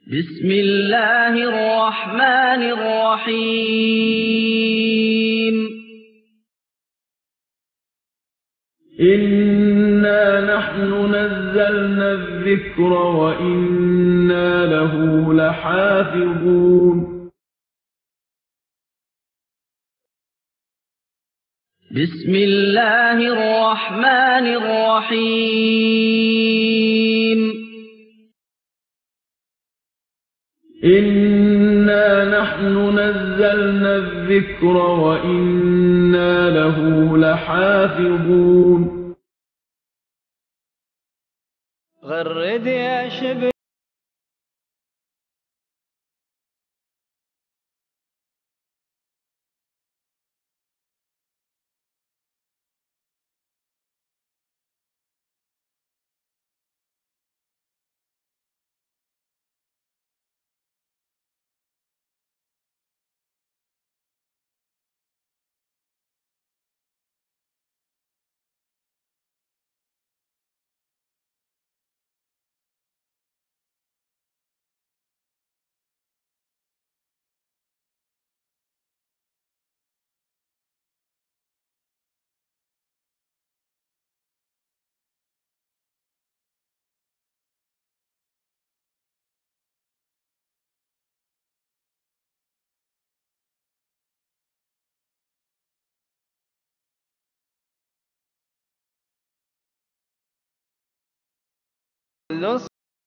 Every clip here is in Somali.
بسم الله الرحمن الرحيم إنا نحن نزلنا الذكر وإنا له لحافظون بسم الله الرحمن الرحيم إنا نحن نزلنا الذكر وإنا له لحافظون غرد يا شبل los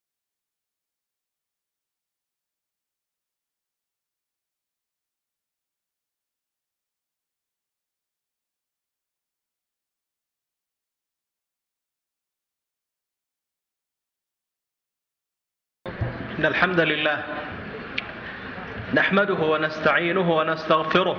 إن الحمد لله نحمده ونستعينه ونستغفره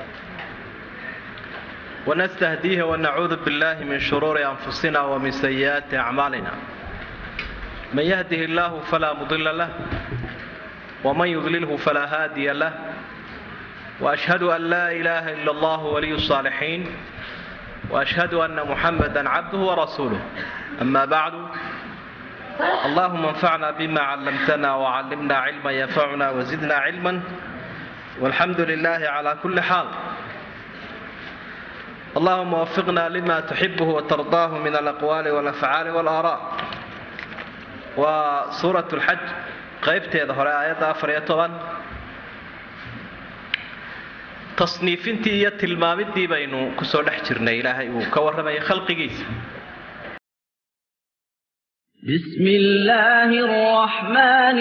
ونستهديه ونعوذ بالله من شرور أنفسنا ومن سيئات أعمالنا من يهده الله فلا مضل له ومن يضلله فلا هادي له وأشهد أن لا إله إلا الله ولي الصالحين وأشهد أن محمدا عبده ورسوله أما بعد اللهم انفعنا بما علمتنا وعلمنا علما ينفعنا وزدنا علما والحمد لله على كل حال اللهم وفقنا لما تحبه وترضاه من الأقوال والأفعال والآراء waa suurat lxaj qaybteeda hore aayadda afar iyo toban tasniifintii iyo tilmaamidii baynu kusoo dhex jirnay ilaahay uu ka warramaya khalqigiisa بسم الله الرحمن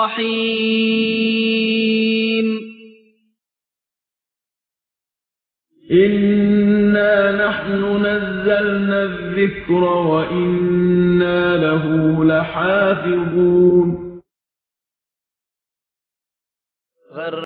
الرحيم إنا نحن نزلنا الذكر وإنا له لحافظون غر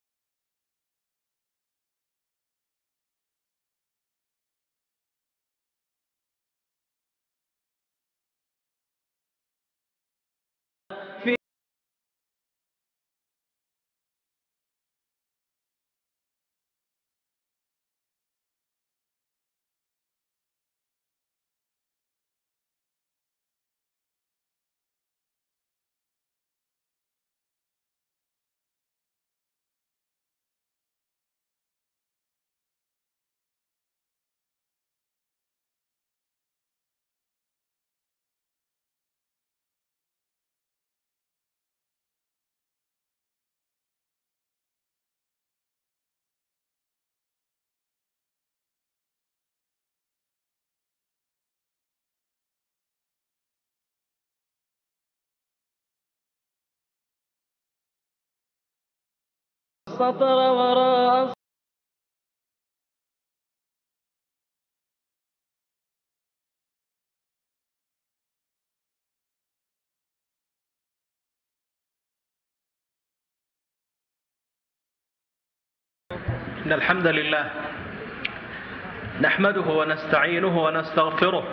سطر وراء إن الحمد لله نحمده ونستعينه ونستغفره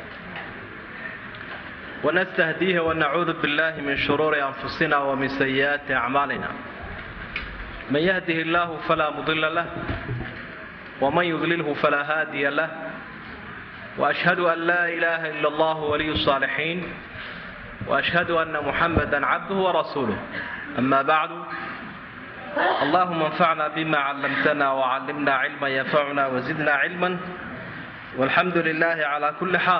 ونستهديه ونعوذ بالله من شرور أنفسنا ومن سيئات أعمالنا من يهده الله فلا مضل له ومن يضلله فلا هادي له وأشهد أن لا إله إلا الله ولي الصالحين وأشهد أن محمدا عبده ورسوله أما بعد اللهم انفعنا بما علمتنا وعلمنا علما ينفعنا وزدنا علما والحمد لله على كل حال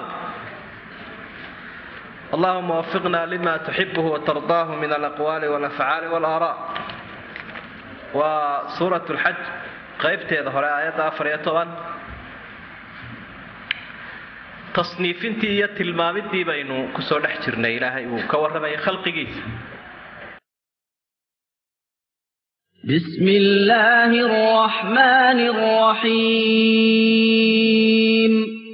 اللهم وفقنا لما تحبه وترضاه من الأقوال والأفعال والآراء وسورة الحج qaybteeda hore aayadda afar iyo toban tasniifintii iyo tilmaamidii baynu kusoo dhex jirnay ilaahay uu ka warramayay khalqigiisa بسم الله الرحمن الرحيم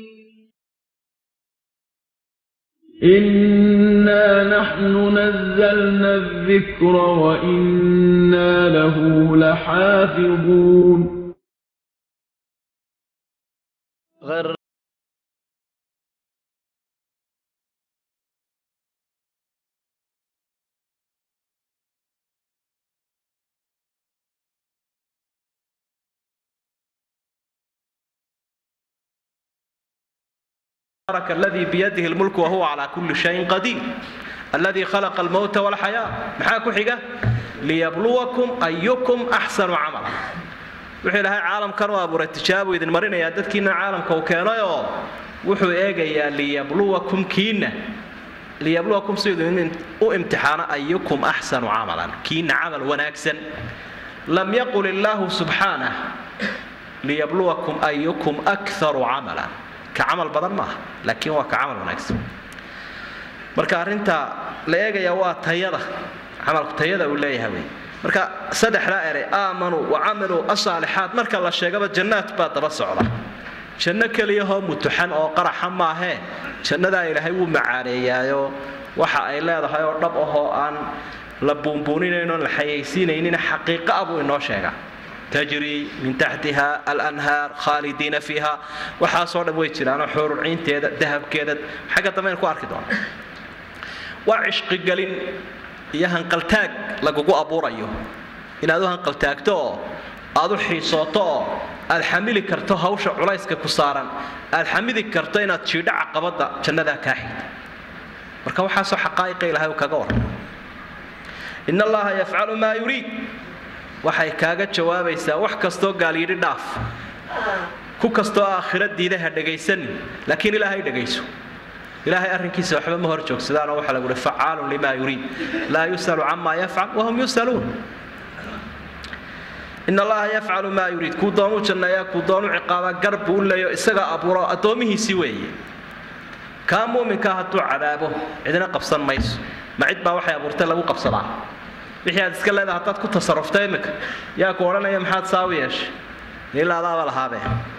إنا نحن نزلنا الذكر وإنا له لحافظون غر تبارك الذي بيده الملك وهو على كل شيء قدير الذي خلق الموت والحياة maxaa ku xiga liyabluwakum ayukum axsanu camala wuxuu ilaahay caalamkan u abuuray tijaabu idin marinayaa dadkiina caalamka uu keenay oo wuxuu eegayaa liyabluwakum kiina liyabluwakum siduu u imtixaano ayukum axsanu camalan kiina camal wanaagsan lam yaqul illaahu subxaanah liyabluwakum ayukum akharu camalan ka camal badan maaha laakiin waa ka camal wanaagsan marka arrinta la eegaya waa tayada camalku tayada uu leeyahay wey marka saddexdaa erey aamanuu wa camiluu asaalixaat marka la sheegaba jannaad baa daba socda janno keliyahoo mutuxan oo qaraxa maahee jannadaa ilaahay wuu macaaneeyaayo waxa ay leedahay oo dhab ahoo aan la buunbuuninayn oon la xayaysiinaynin xaqiiqa ah buu inoo sheegaa tajri min taxtiha alanhaar khaalidiina fiiha waxaasoo dhan way jiraanoo xuruciinteeda dahabkeeda xagga dambeyn ku arki doona waa cishqigelin iyo hanqaltaag lagugu abuurayo inaad u hanqaltaagto oo aad u xiisooto oo aad xamili karto hawsha culayska ku saaran aad xamidi karto inaad jiidho caqabadda jannadaa kaa xigta marka waxaasoo xaqaa'iqa ilahay uu kaga warrama in allaha yafcalu maa yuriid waxay kaaga jawaabaysaa wax kastoo gaalyidhi dhaaf ku kastoo aakhira diidaha dhagaysanin laakiin ilaahay dhagayso ilaahay arrinkiisa waxba ma hor joogsadaanoo waxaa lagu uhi facaalun limaa yuriid laa yus'alu camaa yafcal wahum yus'aluun in allaha yafcalu maa yuriid kuu doonuu janneeyaa kuu doonuu ciqaabaa gar buu u leeyo isaga abuuro addoommihiisii weeye kaa muuminkaa hadduu cadaabo cidina qabsan mayso ma cid baa waxay abuurtay lagu qabsadaa wixii aad iska leedahay haddaad ku tasarruftay iminka yaa ku odhanaya maxaad saa u yeeshay ilaa adaaba lahaabe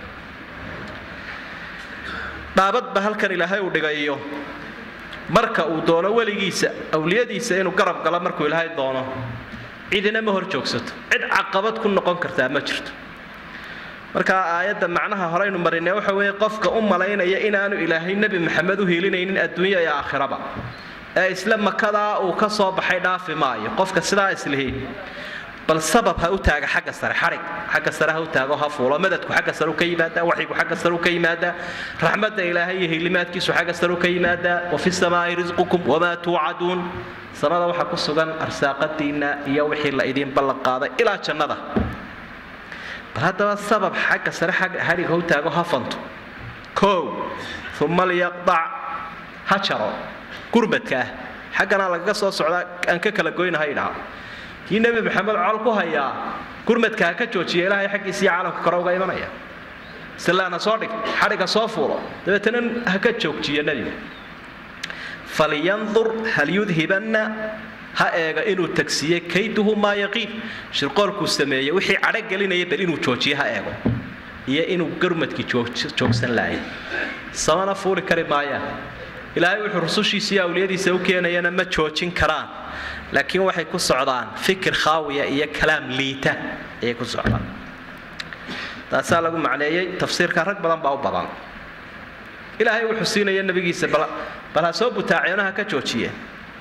dhaabadba halkan ilaahay uu dhigayo marka uu doono weligiisa awliyadiisa inuu garab galo markuu ilaahay doono cidina ma hor joogsato cid caqabad ku noqon kartaa ma jirto marka aayadda macnaha horeynu marinay waxa weeye qofka u malaynaya inaanu ilaahay nebi maxamed u hiilinaynin adduunya iyo aakhiraba ee isla makadaa uu ka soo baxay dhaafi maayo qofka sidaa islihiin bal sabab ha u taaga xagga sare xarig xagga sare ha u taago ha fuulo madadku xagga sare u ka yimaadaa waxyigu xagga sare u ka yimaadaa raxmadda ilaahay iyo hiilimaadkiisu xagga sare u ka yimaadaa wa fi samaa'i risqukum wamaa tuucaduun samada waxaa ku sugan arsaaqadiinna iyo wixii la idiin ballan qaaday ilaa jannada bal haddaba sabab xagga sare xarig ha u taago ha fanto kow uma liyaqdac ha jaro gurmadka ah xaggana lagaga soo socdaa aan ka kala goynaha idhaha kii nebi maxamed col ku hayaa gurmadka ha ka joojiya ilaahay xaggiisiiyo caalamka kore uga imanaya silaana soo dhig xadhiga soo fuulo dabeetana ha ka joogjiya nebiga falyandur hal yudhibanna ha eega inuu tagsiiyey kayduhu maa yaqiin shirqoolkuu sameeyey wixii cadho gelinaya bal inuu joojiye ha eego iyo inuu gurmadkii joogsan laayay samana fuuli kari maayaan ilaahay wuxuu rusushiisa iyo awliyadiisa u keenayana ma joojin karaan laakiin waxay ku socdaan fikir khaawiya iyo kalaam liita ayay ku socdaan taasaa lagu macneeyey tafsiirka rag badan baa u badan ilaahay wuxuu siinaya nebigiisa bal ha soo butaaceenaha ka joojiyeen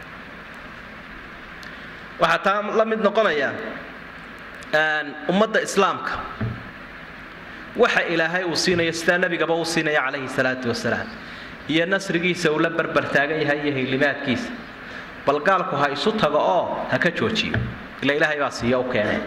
waxaa taa la mid noqonaya ummadda islaamka waxa ilaahay uu siinayo sidaa nebigaba uu siinaya calayhi salaatu wasalaam iyo nasrigiisa uu la barbar taagan yahay iyo hilimaadkiisa bal gaalku ha isu tago oo ha ka joojiyo ila ilaahay baa siiya u keeneen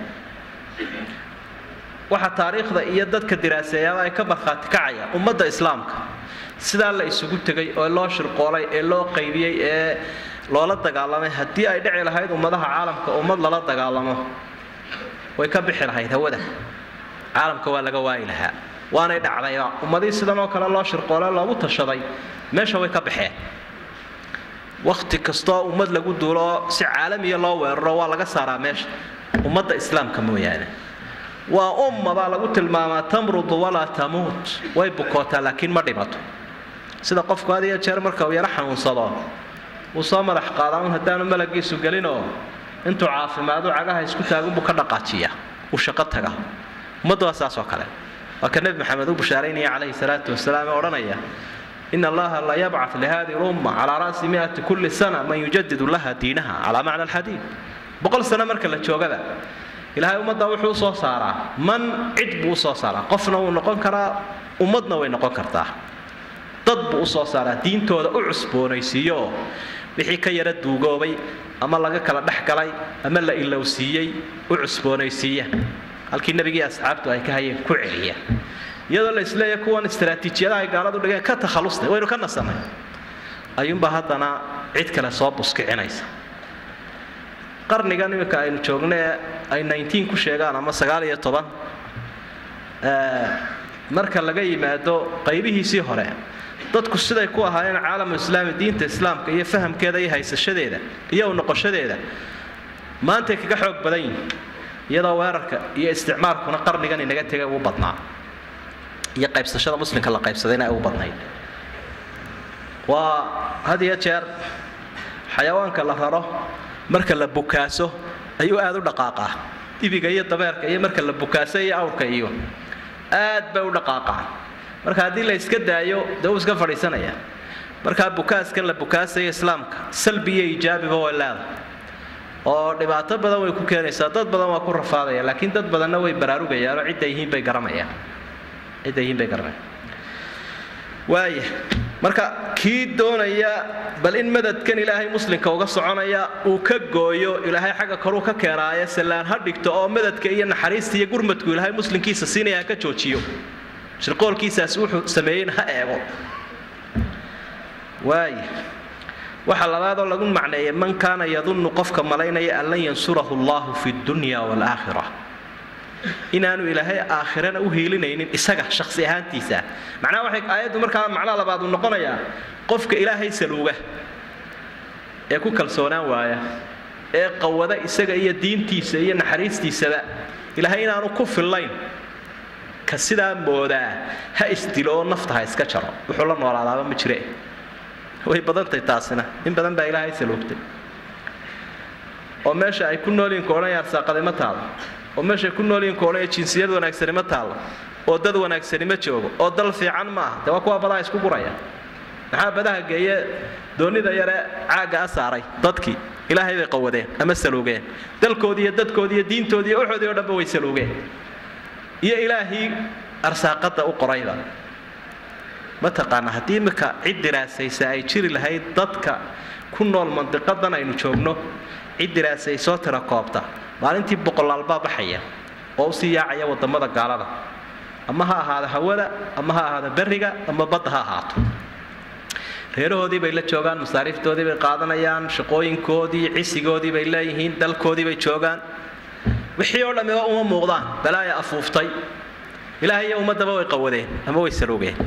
waxaa taariikhda iyo dadka diraaseeyaaba ay ka markhaati kacayaan ummadda islaamka sidaa la isugu tegay oo loo shirqoolay ee loo qaybiyey ee loola dagaalamay haddii ay dhici lahayd ummadaha caalamka ummad lala dagaalamo way ka bixi lahayd hawada caalamka waa laga waayi lahaa waanay dhacdayba ummadihii sidan oo kale loo shirqoole loogu tashaday meesha way ka baxeen wakhti kastoo ummad lagu duulo oo si caalamiya loo weeraro waa laga saaraa meesha ummadda islaamka mooyaane waa umma baa lagu tilmaamaa tamrudu walaa tamuut way bukootaa laakiin ma dhimato sida qofku had iyo jeer marka uu yaro xanuunsado uu soo madax qaadaa un haddaanu malagiisu gelinoo intuu caafimaadu cagaha isku taagunbuu ka dhaqaajiya uu shaqo taga ummadda waa saas oo kale waa ka nebi maxamed u bushaaraynaya calayhi salaatu wasalaam ee odhanaya in allaha la yabcat lihadihi lumma calaa ra'si miati kulli sana man yujadidu laha diinaha calaa macna alxadiid boqol sano marka la joogaba ilaahay ummadda wuxuu usoo saaraa man cid buu usoo saaraa qofna wuu noqon karaa ummadna way noqon kartaa dad buu usoo saaraa diintooda u cusboonaysiiyooo wixii ka yara duugoobay ama laga kala dhex galay ama la ilowsiiyey u cusboonaysiiya halkii nebigii asxaabtu ay ka hayeen ku celiya iyadoo la isleeya kuwan istaraatiijiyadaha ay gaaladu dhigeen ka takhalustay waynu ka nasanay ayuunbaa haddana cid kale soo buskicinaysa qarnigan iminka aynu joogna ee ay nineteen ku sheegaan ama sagaal iyo toban marka laga yimaado qaybihiisii hore dadku siday ku ahaayeen caalamu islaami diinta islaamka iyo fahamkeeda iyo haysashadeeda iyo u noqoshadeeda maantay kaga xoog badan yihin iyadoo weerarka iyo isticmaalkuna qarnigan inaga tegay ugu badnaa iyo qaybsashada muslimka la qaybsadayna ay ugu badnayd waa had iyo jeer xayawaanka la raro marka la bukaaso ayuu aada u dhaqaaqaa dibiga iyo dabeerka iyo marka la bukaaso iyo awrka iyo aad bay u dhaqaaqaan marka haddii la iska daayo dee uu iska fadhiisanaya markaa bukaaskan la bukaasaya islaamka salbi iyo ijaabiba way leedahay oo dhibaato badan way ku keenaysaa dad badan waa ku rafaadaya laakiin dad badanna way baraarugayaan oo cidda yihiin bay garanayaan cidda yihiin bay garanayaan waaya marka kii doonaya bal in madadkan ilaahay muslimka uga soconaya uu ka gooyo ilaahay xagga koruu ka keenaayo sallaan ha dhigto oo madadka iyo naxariista iyo gurmadku ilaahay muslimkiisa siinaya ha ka joojiyo shirqoolkiisaas wuxuu sameeyeyna ha eego waaya waxa labaadoo lagu macneeyay man kaana yadunnu qofka malaynaya an lan yansurahu allahu fi dunya waalaakhira inaanu ilaahay aakhirana u hiilinaynin isaga shakhsi ahaantiisa macnaha waxay aayaddu markaa macnaha labaad uu noqonayaa qofka ilaahay saluuga ee ku kalsoonaan waaya ee qawada isaga iyo diintiisa iyo naxariistiisaba ilaahay inaanu ku fillayn ka sidaa moodaa ha isdilo oo nafta ha iska jaro wuxuu la noolaadaaba ma jire way badantay taasina in badan baa ilaahay saluugtay oo meesha ay ku noolyihin koodhanaya arsaaqaday ma taalo oo meeshay ku noolyihin koodhanaya jinsiyad wanaagsani ma taalo oo dad wanaagsani ma joogo oo dal fiican ma aha dee waa kuwa badaha isku guraya maxaa badaha geeye doonida yare caagga a saaray dadkii ilaahay bay qawadeen ama saluugeen dalkoodii iyo dadkoodii iyo diintoodii iyo waxoodii o dhanba way saluugeen iyo ilaahii arsaaqadda u qorayba mataqaana haddii imika cid diraasaysa ay jiri lahayd dadka ku nool mandiqadan aynu joogno cid diraasay soo tira koobta maalintii boqolaalbaa baxaya oo usii yaacaya wadamada gaalada ama ha ahaado hawada ama ha ahaado beriga ama badda ha ahaato reerahoodii bay la joogaan masaariiftoodii bay qaadanayaan shaqooyinkoodii cisigoodii bay leeyihiin dalkoodii bay joogaan wixii oo dhammiba uma muuqdaan balaaya afuuftay ilaahay iyo ummaddaba way qawadeen ama way saluugeen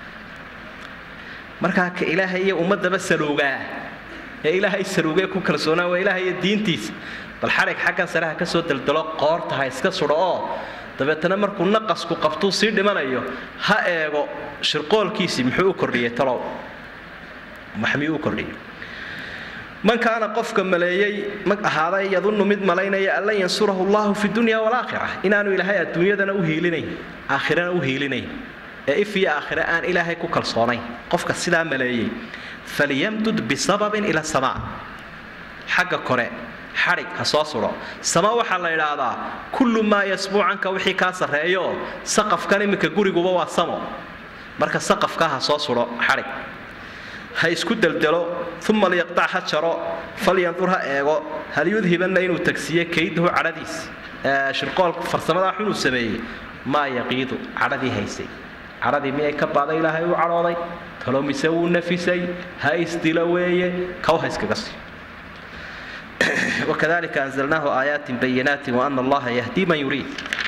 markaa ka ilaahay iyo ummaddaba saluugaa ee ilaahay saluugee ku kalsoonaa waa ilaahay iyo diintiisa bal xarig xaggan sare ha ka soo daldalo qoorta ha iska sudho oo dabeetana markuu naqasku qabtuu sii dhimanayo ha eego shirqoolkiisii muxuu u kordhiyey talow maxmiyuu u kordhiyey man kaana qofka maleeyey ma ahaaday yadunnu mid malaynaya an lan yansurahu allahu fi dunya walaakhira inaanu ilaahay adduunyadana u hiilinayn aakhirana u hiilinayn ee if iyo aakhire aan ilaahay ku kalsoonayn qofka sidaa maleeyey falyamdud bisababin ila samaa xagga kore xadhig ha soo sudho sama waxaa la idhaahdaa kullu maa yasbuucanka wixii kaa sarreeyo saqafkan iminka guriguba waa samo marka saqafka ha soo sudho xadhig ha isku deldelo uma liyaqtac ha jaro falyandur ha eego hal yudhibanna inuu tagsiiye kaydahu cadhadiis shirqool farsamadaa xunuu sameeyey maa yaqiidu cadhadii haysay cadhadii miyay ka baaday ilaahay u cadhooday talo mise wuu nafisay ha isdilo weeye kow ha iskaga sii وكذلك أنزلناه آيات بينات وأن الله يهدي من يريد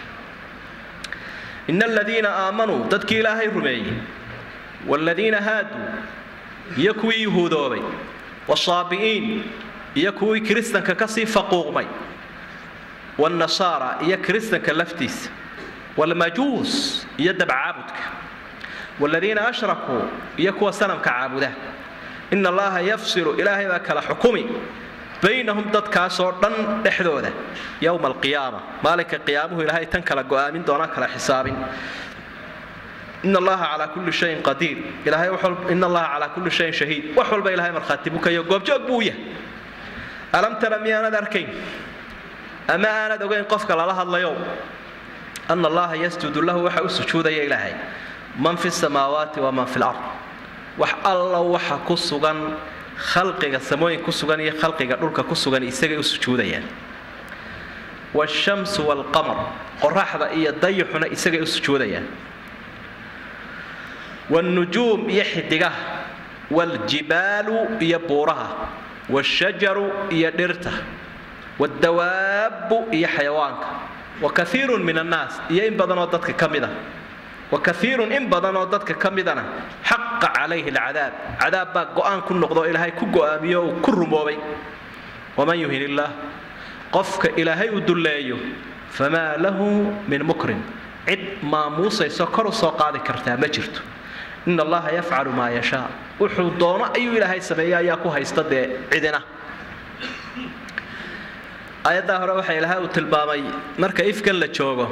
إن الذين آمنوا ضدك إلهي رمي والذين هادوا يكوي يهودوبي والصابئين يكوي كريستن ككسي فقوغمي والنصارى يا كريستن كلفتيس والمجوس يدب عابدك والذين أشركوا يكوى سنم كعابده إن الله يفصل إلهي ذاك حكمي baynahum dadkaasoo dhan dhexdooda yowma alqiyaama maalinka qiyaamuhu ilaahay tan kala go'aamin doona kala xisaabin in allaha calaa kulli shayin qadiir ilaahay in allaha calaa kulli shayin shahiid wax walba ilahay markhaati bukayo goobjoog buu yahay alam tara miyaanad arkayn ama aanad ogayn qofka lala hadlayo ana allaha yasjudu lahu waxa u sujuudaya ilaahay man fi samaawaati waman fi lard wax alla waxa ku sugan khalqiga samooyin ku sugan iyo khalqiga dhulka ku sugan isagay u sujuudayaan waashamsu waalqamar qoraxda iyo dayixuna isagay u sujuudayaan waalnujuum iyo xidigaha waaljibaalu iyo buuraha waashajaru iyo dhirta waaddawaabbu iyo xayawaanka wa kaiirun min annaas iyo in badanoo dadka ka mid ah wakaiirun in badanoo dadka ka midana xaqa calayhi alcadaab cadaab baa go'aan ku noqdoo ilaahay ku go'aamiyo uu ku rumoobay waman yuhin illaah qofka ilaahay u dulleeyo famaa lahu min mukrim cid maamuusayso kor u soo qaadi kartaa ma jirto in allaha yafcalu maa yashaa wuxuu doono ayuu ilaahay sameeya ayaa ku haysta dee cidina aayaddaa hore waxaa ilaahay uu tilmaamay marka ifkan la joogo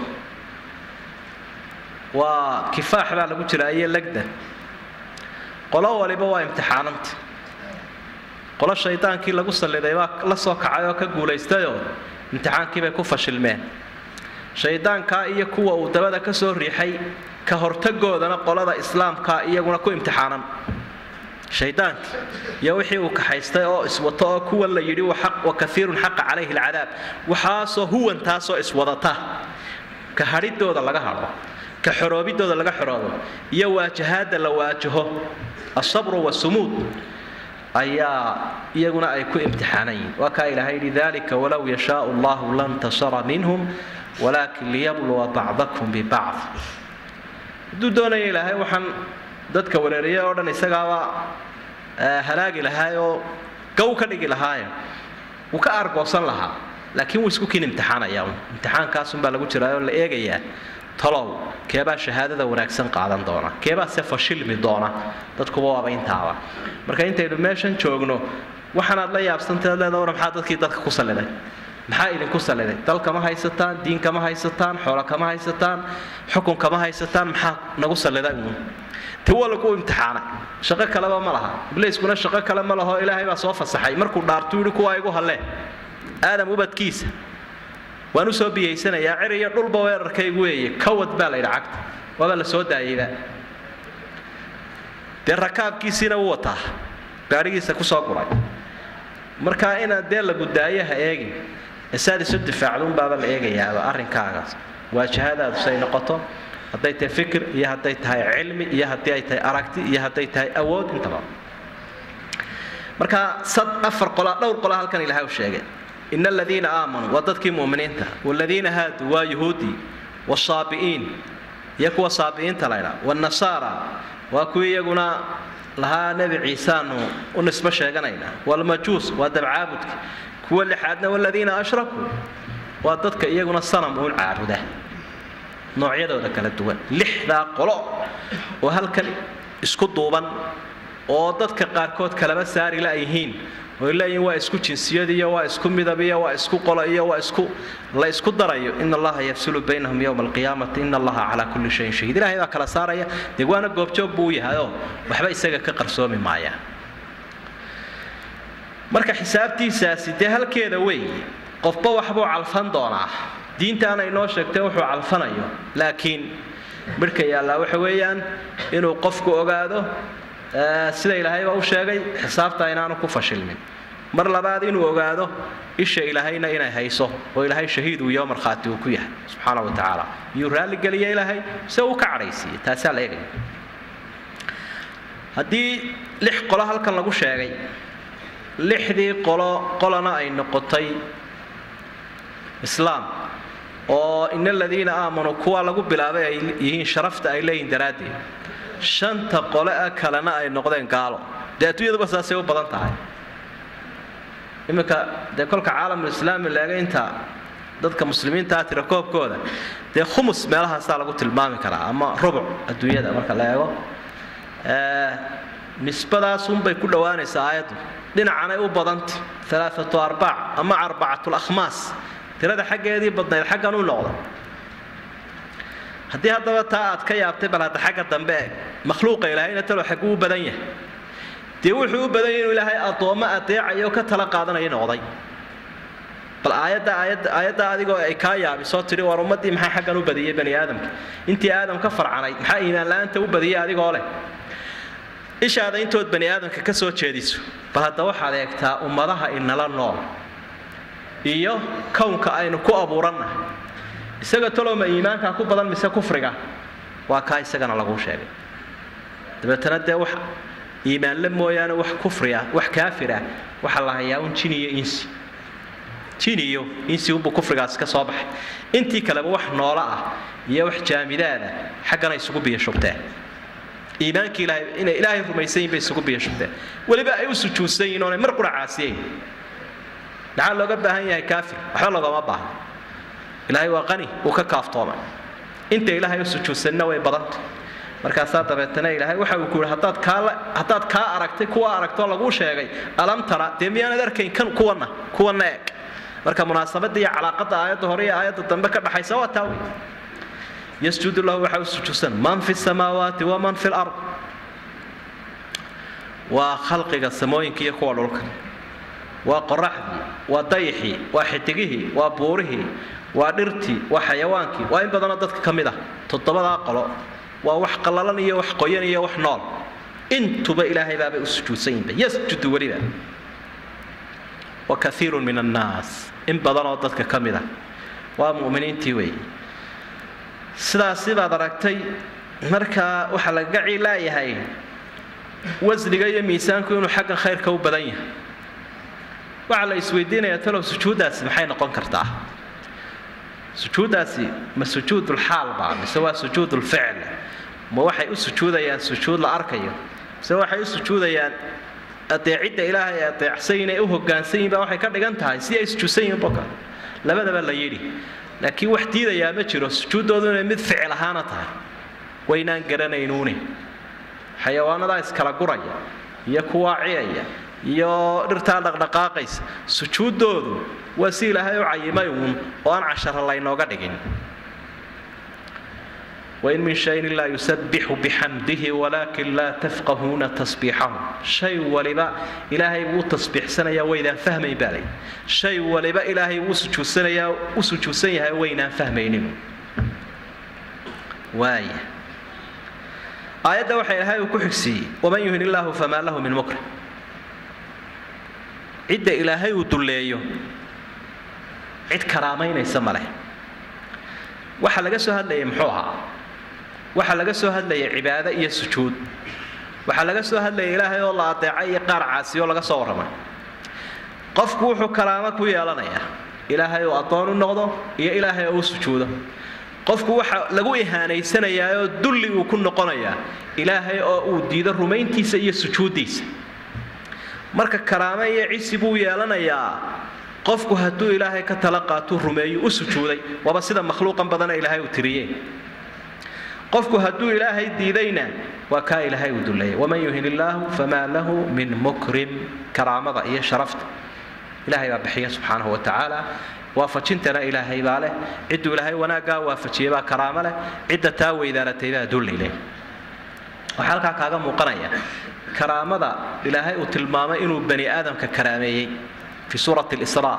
waa kifaax baa lagu jiraa iyo legda qolo waliba waa imtixaananta qolo shaydaankii lagu salliday baa la soo kacay oo ka guulaystayoo imtixaankiibay ku fashilmeen shaydaankaa iyo kuwa uu dabada ka soo riixay ka hortagoodana qolada islaamkaa iyaguna ku imtixaanan shaydaankii iyo wixii uu kaxaystay oo iswato oo kuwan la yidhi wa kaiirun xaqa calayhi alcadaab waxaasoo huwantaasoo iswadata ka hadhidooda laga hadho ka xoroobidooda laga xoroobo iyo waajahaadda la waajaho asabru wasumuud ayaa iyaguna ay ku imtixaanan yihin waa kaa ilaahay yidhi dalika walow yashaau allahu lantasara minhum walaakin liyabluwa bacdakum bibacd hadduu doonaya ilaahay waxaan dadka wareeriya oo dhan isagaaba halaagi lahaay oo gow ka dhigi lahaaye wuu ka aargoosan lahaa laakiin wuu isku kin imtixaanaya imtixaankaasunbaa lagu jiraa oo la eegayaa talow keebaa shahaadada wanaagsan qaadan doona keebaa se fashilmi doona dadkuba waaba intaaba marka intaynu meeshan joogno waxaanaad la yaabsantaad leeda war maxaa dadkii dadka ku salliday maxaa idinku salliday dal kama haysataan diin kama haysataan xoolo kama haysataan xukun kama haysataan maxaa nagu salliday uun ti waa lagu imtixaanay shaqo kaleba ma laha ibliiskuna shaqo kale ma laho ilaahay baa soo fasaxay markuu dhaartuu yidhi kuwaa igu hallee aadam ubadkiisa waan u soo biyaysanayaa cir iyo dhulba weerarkaygu weeye kawad baa la yidhi cagta waaba la soo daayeyba dee rakaabkiisiina u wataa gaadhigiisa ku soo guray markaa inaad dee lagu daayo ha eegin esaad isu difaacduunbaaba la eegayaaba arrinkaagaas waajahadaadu say noqoto hadday tahay fikir iyo hadday tahay cilmi iyo haddii ay tahay aragti iyo hadday tahay awood intaba marka sad afar qola dhowr qola halkan ilahay u sheegay in aladiina aamanuu waa dadkii muminiinta waladiina haaduu waa yuhuudii wasaabi'iin iyo kuwa saabi'iinta laydhaa wanasaara waa kuwii iyaguna lahaa nebi ciisaanu u nisbo sheeganayna walmajuus waa dabcaabudka kuwa lixaadna waladiina ashrakuu waa dadka iyaguna sanam uun caabuda noocyadooda kala duwan lixdaa qolo oo halkan isku duuban oo dadka qaarkood kalaba saari la yihiin oy leeyihin waa isku jinsiyad iyo waa isku midab iyo waa isku qolo iyo waa isku la isku darayo in allaha yafsulu baynahum yowma alqiyaamati in allaha calaa kulli shayin shahiid ilahay baa kala saaraya dee waana goobjoog buu yahayoo waxba isaga ka qarsoomi maayaan marka xisaabtiisaasi dee halkeeda weeye qofba waxbuu calfan doonaa diintaana inoo sheegtay wuxuu calfanayo laakiin midhka yaallaa waxa weeyaan inuu qofku ogaado sida ilaahayba u sheegay xisaabta inaanu ku fashilmin mar labaad inuu ogaado isha ilaahayna inay hayso oo ilaahay shahiid uu iyo markhaati uu ku yahay subxaana wa tacaala iyuu raalligeliya ilaahay se uu ka cadhaysiiyey taasaa la eegaya haddii lix qolo halkan lagu sheegay lixdii qolo qolana ay noqotay islaam oo in aladiina aamanuu kuwa lagu bilaabay ay yihiin sharafta ay leeyihin daraaddeed shanta qole a kalena ay noqdeen gaalo dee adduunyaduba saasay u badan tahay iminka dee kolka caalamulislaami leega inta dadka muslimiintaa tira koobkooda dee khumus meelahaasaa lagu tilmaami karaa ama rubuc adduunyada marka la eego nisbadaasunbay ku dhowaanaysaa aayaddu dhinacanay u badanta alaaatu arbaac ama arbacatul akhmaas tirada xaggeedii badnayd xaggan u noqda haddii haddaba taa aad ka yaabtay bal hadda xagga dambe eeg makhluuqa ilaahayna talo xagguu u badan yahay dee wuxuu u badan yahay inuu ilaahay addoommo adeecayo ka tala qaadanaya noqday bal aayadda aayadda aayadda adigoo ay kaa yaabisoo tidhi war ummaddii maxaa xaggan u badiyey bani aadamka intii aadam ka farcanayd maxaa iimaan la-aanta u badiyey adigoo leh ishaada intood bani aadamka ka soo jeediso bal hadda waxaad eegtaa ummadaha inala nool iyo kownka aynu ku abuurannahay isaga talooma iimaankaa ku badan mise kufriga waa kaa isagana laguu sheegay dabeetana dee wax iimaanle mooyaane wax kufri ah wax kaafir ah waxaa la hayaa un jin iyo insi jin iyo insi unbuu kufrigaasi ka soo baxay intii kaleba wax noolo ah iyo wax jaamidaada xaggana isugu biyashubteen iimaankii ilaahay inay ilaahay rumaysan yihin bay isugu biyashubteen weliba ay u sujuudsan yihin oonay mar qura caasiyeyn maxaa looga baahan yahay kaafir waxba loogama baahno ilaahay waa qani uu ka kaaftoomay inta ilaahay u sujuudsanna way badanta markaasaa dabeetana ilaahay waxa uu ku yihi haddaad kaa haddaad kaa aragtay kuwa aragtoo laguu sheegay alam tara dee miyaanad arkayn kan kuwana kuwana eeg marka munaasabada iyo calaaqada aayadda hore iyo aayadda dambe ka dhaxaysa waa taa wey yasjudu lahu waxaa u sujuudsan man fi samaawaati waman fi lard waa khalqiga samooyinka iyo kuwa dhulka waa qoraxdii waa dayixii waa xidigihii waa buurihii waa dhirtii waa xayawaankii waa in badanoo dadka ka mid ah toddobadaa qolo waa wax qallalan iyo wax qoyan iyo wax nool intuba ilaahay baabay u sujuudsan yihinba yasjudu weliba wa kaiirun min annaas in badanoo dadka ka mid ah waa mu'miniintii weeye sidaasi baad aragtay markaa waxaa lagaga ciilaayahay wasniga iyo miisaanku inuu xagga khayrka u badan yahay waxaa la isweydiinayaa talow sujuuddaasi maxay noqon kartaa sujuuddaasi ma sujuudulxaal baa mise waa sujuudulficl ma waxay u sujuudayaan sujuud la arkayo mise waxay u sujuudayaan adeecidda ilaahay ay adeecsan yihin ay u hoggaansan yihin baa waxay ka dhigan tahay si ay sujuudsan yihin boka labadaba la yidhi laakiin wax diidayaa ma jiro sujuuddoodu inay mid ficil ahaana tahay waynaan garanaynuuni xayawaanadaa iskala guraya iyo kuwaa ciyaya iyo dhirtaa dhaqdhaqaaqaysa sujuuddoodu waa si ilaahay u cayimay uun oo aan cashara laynooga dhigin wain min shayin ilaa yusabixu bixamdihi walaakin laa tafqahuuna tasbiixahu shay waliba ilaahay wuu tasbiixsanayaa waydaan fahmayn baa lay shay waliba ilaahay wuu sujuudsanayaa u sujuudsan yahay waynaan fahmaynin waaya aayadda waxa ilaahay uu ku xigsiiyey waman yuhin illaahu famaa lahu min mukrim cidda ilaahay uu dulleeyo cid karaamaynaysa ma leh waxaa laga soo hadlayay muxuu ahaa waxaa laga soo hadlayay cibaado iyo sujuud waxaa laga soo hadlayay ilaahay oo la adeecay iyo qaar caasiyo laga soo warramay qofku wuxuu karaamo ku yeelanayaa ilaahay oo addoon u noqdo iyo ilaahay oo u sujuudo qofku waxa lagu ihaanaysanayaa oo dulli uu ku noqonayaa ilaahay oo uu diido rumayntiisa iyo sujuuddiisa marka karaame iyo cisi buu yeelanayaa qofku hadduu ilaahay ka tala qaatuu rumeeyo u sujuuday waaba sida makhluuqan badana ilaahay uu tiriyeen qofku hadduu ilaahay diidayna waa kaa ilaahay uu duleeyay waman yuhin illaahu famaa lahu min mukrim karaamada iyo sharafta ilaahay baa bixiya subxaanahu wa tacaala waafajintana ilaahay baa leh cidduu ilaahay wanaaggaa waafajiyey baa karaamo leh cidda taa weydaaratay baa dulli leh waxaa halkaa kaaga muuqanaya karaamada ilaahay uu tilmaamay inuu bani aadamka karaameeyey fi suurati lisraa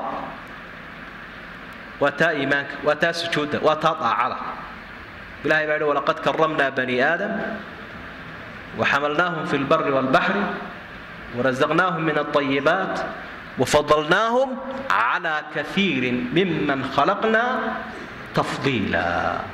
waa taa iimaanka waa taa sujuudda waa taa daacada ilahay baa yihi walaqad karamnaa bani aadam waxamalnaahum fi lbari waalbaxri warazaqnaahum min alayibaat wafadalnaahum cala kaiirin miman khalaqna tafdiila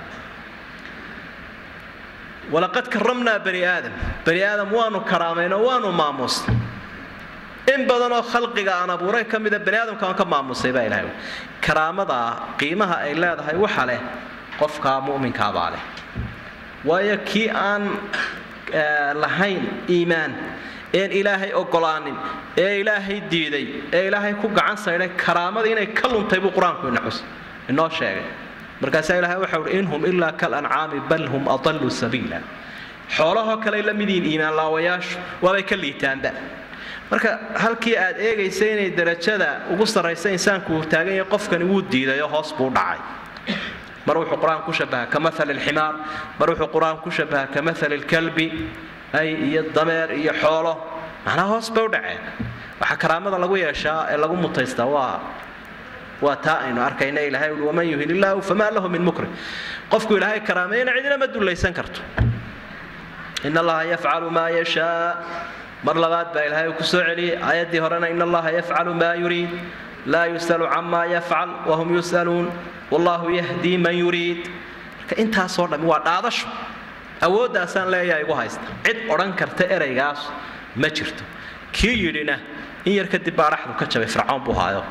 walaqad karamnaa bani aadam bani aadam waanu karaamayno waanu maamuusnay in badanoo khalqiga aan abuuray ka mida bani aadamka aan ka maamusay baa ilahay karaamadaa qiimaha ay leedahay waxa leh qofkaa mu'minkaabaa leh waayo kii aan lahayn iimaan een ilaahay ogolaanin ee ilaahay diiday ee ilaahay ku gacan saydhay karaamada inay ka luntay buu qur-aanku inaxus inoo sheegay markaasaa ilahay waxau uhi in hum ilaa kal ancaami bal hum adallu sabiila xoolahoo kaley la midiin iimaan laawayaashu waabay ka liitaanba marka halkii aad eegaysa inay darajada ugu sarraysa insaanku uu taagan yahay qofkani wuu diidayo hoos buu dhacay mar wuxuu qur-aan ku shabaha ka maali lximaar mar wuxuu qur-aan ku shabaha ka maali lkalbi ay iyo dameer iyo xoolo macnaa hoos bay u dhaceen waxaa karaamada lagu yeeshaa ee lagu mutaystaa waa waa taa aynu arkayna ilahay ui waman yuhin illaahu famaa lahu min mukrim qofku ilaahay karaameeyana cidina ma dullaysan karto in allaha yafcalu maa yashaa mar labaad baa ilaahay uu ku soo celiyey aayaddii horena in allaha yafcalu maa yuriid laa yus'alu camaa yafcal wahum yus'aluun wallahu yahdii man yuriid marka intaasoo dhammi waa dhaadasho awooddaasaan leeyahay igu haysta cid odhan karta eraygaas ma jirto kii yidhina in yar kadib baa dhaxdu ka jabay fircoon buu haayo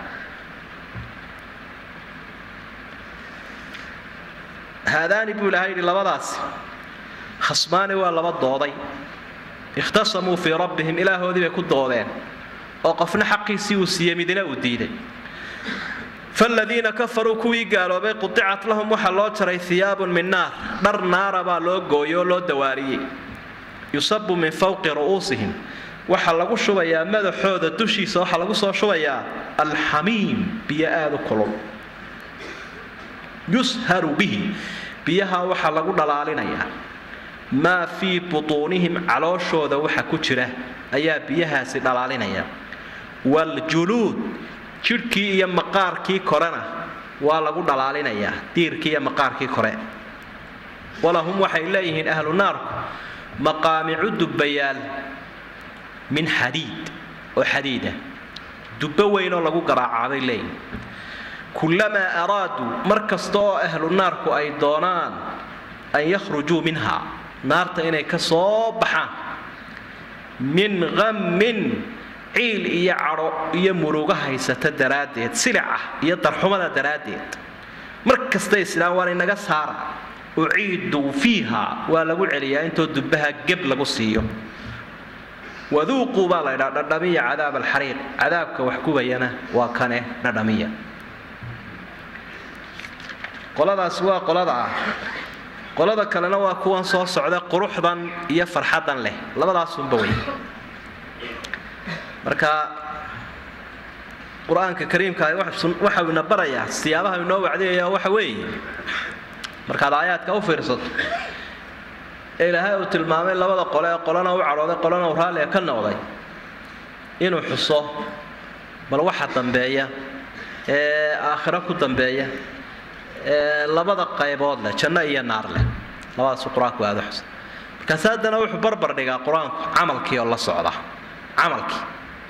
haadaani buu ilaahay yidhi labadaasi khasmaani waa laba dooday ikhtasamuu fii rabbihim ilaahoodii bay ku doodeen oo qofna xaqiisii uu siiyey midina uu diiday faladiina kafaruu kuwii gaaloobay qudicat lahum waxaa loo jaray hiyaabun min naar dhar naara baa loo gooyey oo loo dawaariyey yusabu min fawqi ru'uusihim waxaa lagu shubayaa madaxooda dushiisa waxaa lagu soo shubayaa alxamiim biyo aada u kulul yusharu bihi biyaha waxaa lagu dhalaalinayaa maa fii butuunihim calooshooda waxa ku jira ayaa biyahaasi dhalaalinaya waljuluud jidhkii iyo maqaarkii korena waa lagu dhalaalinayaa diirkii iyo maqaarkii kore walahum waxay leeyihiin ahlu naarku maqaamicu dubbayaal min xadiid oo xadiida dubbo weynoo lagu garaacaa bay leeyihiin kullamaa araaduu mar kasta oo ahlu naarku ay doonaan an yakhrujuu minha naarta inay ka soo baxaan min qammin ciil iyo cadho iyo murugo haysata daraaddeed silicah iyo darxumada daraaddeed mar kastay islaan waan inaga saara uciiduu fiiha waa lagu celiyaa intoo dubbaha geb lagu siiyo waduuquu baa la ydhaa dhadhamiya cadaab alxariiq cadaabka wax gubayana waa kane dhadhamiya qoladaas waa qolada ah qolada kalena waa kuwan soo socda quruxdan iyo farxaddan leh labadaasunba wey marka qur-aanka kariimka waxau ina barayaa siyaabaha inoo wacdiyaya waxa weeye markaad aayaadka u fiirsato ee ilaahay uu tilmaamay labada qole ee qolana u cadhooday qolana u raalliga ka noqday inuu xuso bal waxa dambeeya ee aakhiro ku dambeeya ee labada qaybood leh janno iyo naar leh labadaasu qur-aanku aada xusa markaas haddana wuxuu barbar dhigaa qur-aanku camalkii oo la socda camalkii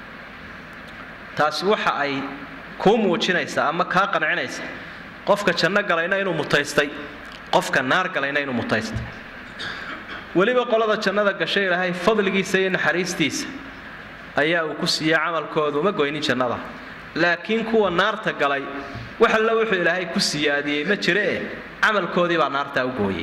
taasi waxa ay kuu muujinaysaa ama kaa qancinaysa qofka janno galayna inuu mutaystay qofka naar galayna inuu mutaystay weliba qolada jannada gashay ilaahay fadligiisa iyo naxariistiisa ayaa uu ku siiyey camalkooda uma goynin jannada laakiin kuwa naarta galay wax alla wuxuu ilaahay ku siyaadiyey ma jiree camalkoodii baa naartaa u gooyey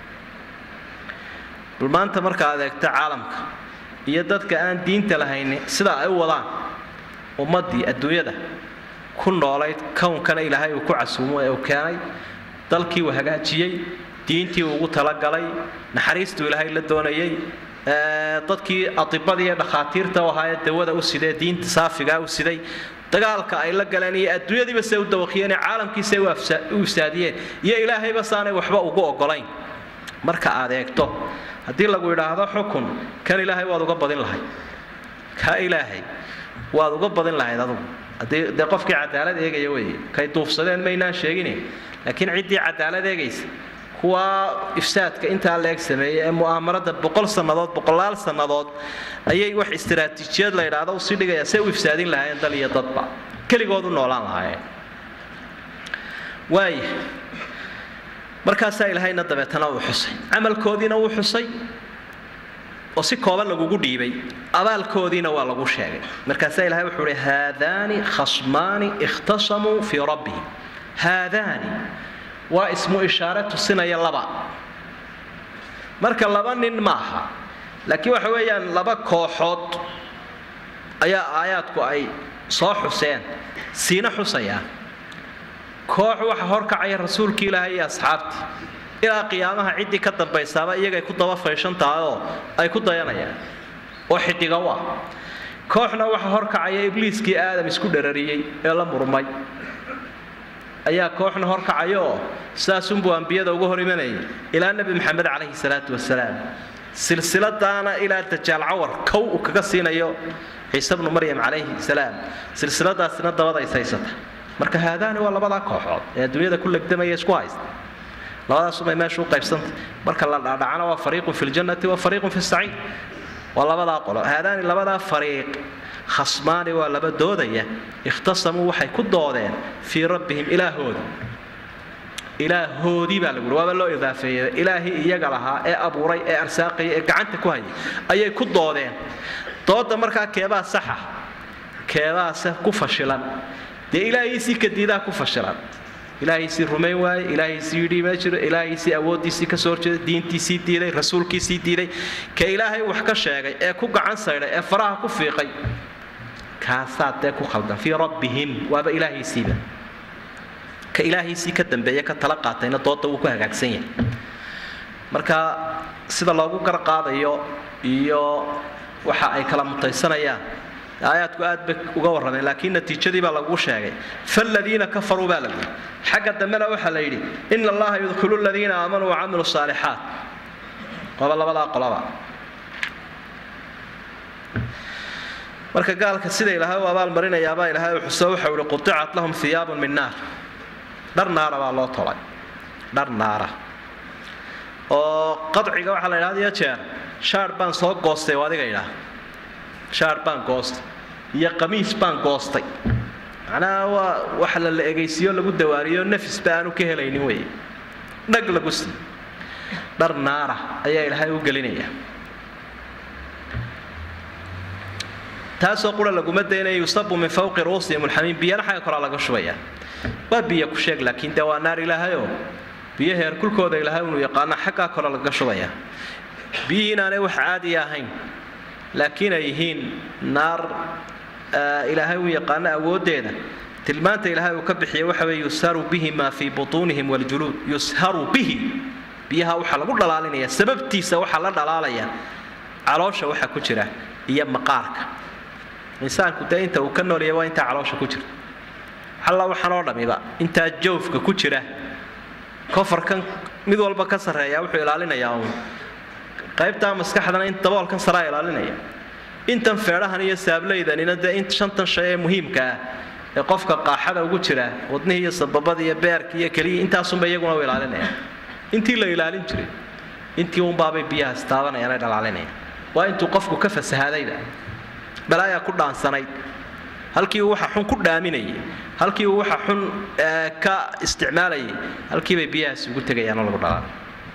bal maanta markaa adeegto caalamka iyo dadka aan diinta lahayni sidaa ay u wadaan ummaddii adduunyada ku noolayd kownkana ilaahay uu ku casuumo ee uu keenay dalkii uu hagaajiyey diintii uu ugu talagalay naxariistuu ilaahay la doonayay dadkii atibadii iyo dhakhaatiirta u ahaayee dawada u sidee diinta saafigaa u siday dagaalka ay la galeen iyo adduunyadiiba se u dawaqiyeen caalamkiisa u ifsaadiyeen iyo ilaahayba saanay waxba ugu ogolayn marka aad eegto haddii lagu idhaahdo xukun kan ilaahay waad uga badin lahayd ka ilaahay waad uga badin lahayd adugu haddii dee qofkii cadaalad eegaya weeye kay duufsadeen maynaan sheegine laakiin ciddii cadaalad eegaysa kuwa ifsaadka intaa leeg sameeyey ee mu'aamarada boqol sannadood boqolaal sannadood ayay wax istaraatiijiyad la idhaahdo usii dhigaya say u ifsaadin lahaayeen dal iyo dadba keligood u noolaan lahaayeen waaya markaasaa ilaahayna dabeetana uu xusay camalkoodiina wuu xusay oo si kooban lagugu dhiibay abaalkoodiina waa lagu sheegay markaasaa ilahay wuxuu uhi haadaani khasmaani ikhtasamuu fii rabbihim haadaani waa ismu ishaare tusinaya laba marka laba nin maaha laakiin waxa weeyaan laba kooxood ayaa aayaadku ay soo xuseen siina xusayaan koox waxa horkacaya rasuulkii ilaahay iyo asxaabtii ilaa qiyaamaha ciddii ka dambaysaaba iyagay ku daba fayshan tahay oo ay ku dayanayaan oo xidiga u ah kooxna waxa horkacaya ibliiskii aadam isku dharariyey ee la murmay ayaa kooxna horkacaya oo sidaasunbuu ambiyada uga hor imanayay ilaa nebi maxamed calayhi salaatu wasalaam silsiladaana ilaa dajaal cawar kow uu kaga siinayo ciise bnu maryam calayhi salaam silsiladaasina dabada is haysata marka haadaani waa labadaa kooxood ee adduunyada ku legdamaya isku haysta labadaasumay meesha u qaybsantay marka la dhaadhacana waa fariiqun fi ljannati wa fariiqun fi saciid waa labadaa qolo haadaani labadaa fariiq khasmaani waa laba doodaya ikhtasamuu waxay ku doodeen fii rabbihim ilaahooda ilaahoodii baa laguhi waaba loo idaafeeyey ilaahii iyaga lahaa ee abuuray ee arsaaqaya ee gacanta ku hayay ayay ku doodeen dooda markaa keebaa saxa keebaase ku fashilan dee ilaahiisii kadiidaa ku fashilan ilaahiisii rumayn waaye ilaahiisii yidhi ma jiro ilaahiisii awooddiisii ka soo horjeeda diintiisii diiday rasuulkiisii diiday ka ilaahay wax ka sheegay ee ku gacan saydhay ee faraha ku fiiqay kaasaa dee ku khaldan fii rabbihim waaba ilaahiisiiba ka ilaahiisii ka dambeeya ka tala qaatayna dooda wuu ku hagaagsan yahay marka sida loogu garqaadayo iyo waxa ay kala mutaysanayaan aayaadku aad bay uga warrameen laakiin natiijadii baa lagu sheegay faladiina kafaruu baa la yidhi xagga dambena waxaa la yidhi ina allaha yudkhilu ladiina aamanuu wacamilu saalixaat waaba labadaa qolaba marka gaalka sida ilaahay u abaalmarinayaabaa ilaahay u xuso waxau ihi qudicat lahum hiyaabun min naar dhar naara baa loo tolay dhar naara oo qadciga waxaa la yidhahda iyo jeer shaar baan soo goostay oo adiga idhaah shaar baan goostay iyo qamiis baan goostay macnaha waa wax la la egaysiiyo lagu dawaariyo nafisba aanu ka helaynin wey dhag lagu sii dhar naara ayaa ilaahay u gelinaya taasoo qura laguma daynaya yusabu min fawqi ruusihim ulxamiim biyana xagga koraa laga shubaya waa biyo ku sheeg laakiin dee waa naar ilaahayoo biyo heerkulkooda ilaahay unu yaqaana xaggaa kore lagaga shubaya biyihii inaanay wax caadiya ahayn laakiin ay yihiin naar ilaahay uu yaqaano awooddeeda tilmaanta ilaahay uu ka bixiyay waxa weye yusharu bihi maa fii butuunihim waljuluud yusharu bihi biyaha waxaa lagu dhalaalinaya sababtiisa waxaa la dhalaalaya caloosha waxa ku jira iyo maqaarka insaanku dee inta uu ka noolyahay waa intaa caloosha ku jirta alla waxaan oo dhamiba intaa jawfka ku jira kofarkan mid walba ka sarreeya wuxuu ilaalinayaa uun qaybtaa maskaxdana in daboolkan saraa ilaalinaya intan feedhahan iyo saableydanina dee in shantan shay ee muhiimka ah ee qofka qaaxada ugu jira wadnihii iyo sababada iyo beerka iyo keliya intaasunba iyaguna u ilaalinaya intii la ilaalin jiray intii unbaabay biyahaas taabanayaan ay dhalaalinayaan waa intuu qofku ka fasahaadayba balaayaa ku dhaansanayd halkii uu waxa xun ku dhaaminayay halkii uu waxa xun ka isticmaalayay halkiibay biyahaas ugu tegayaanoo lagu dhalaalay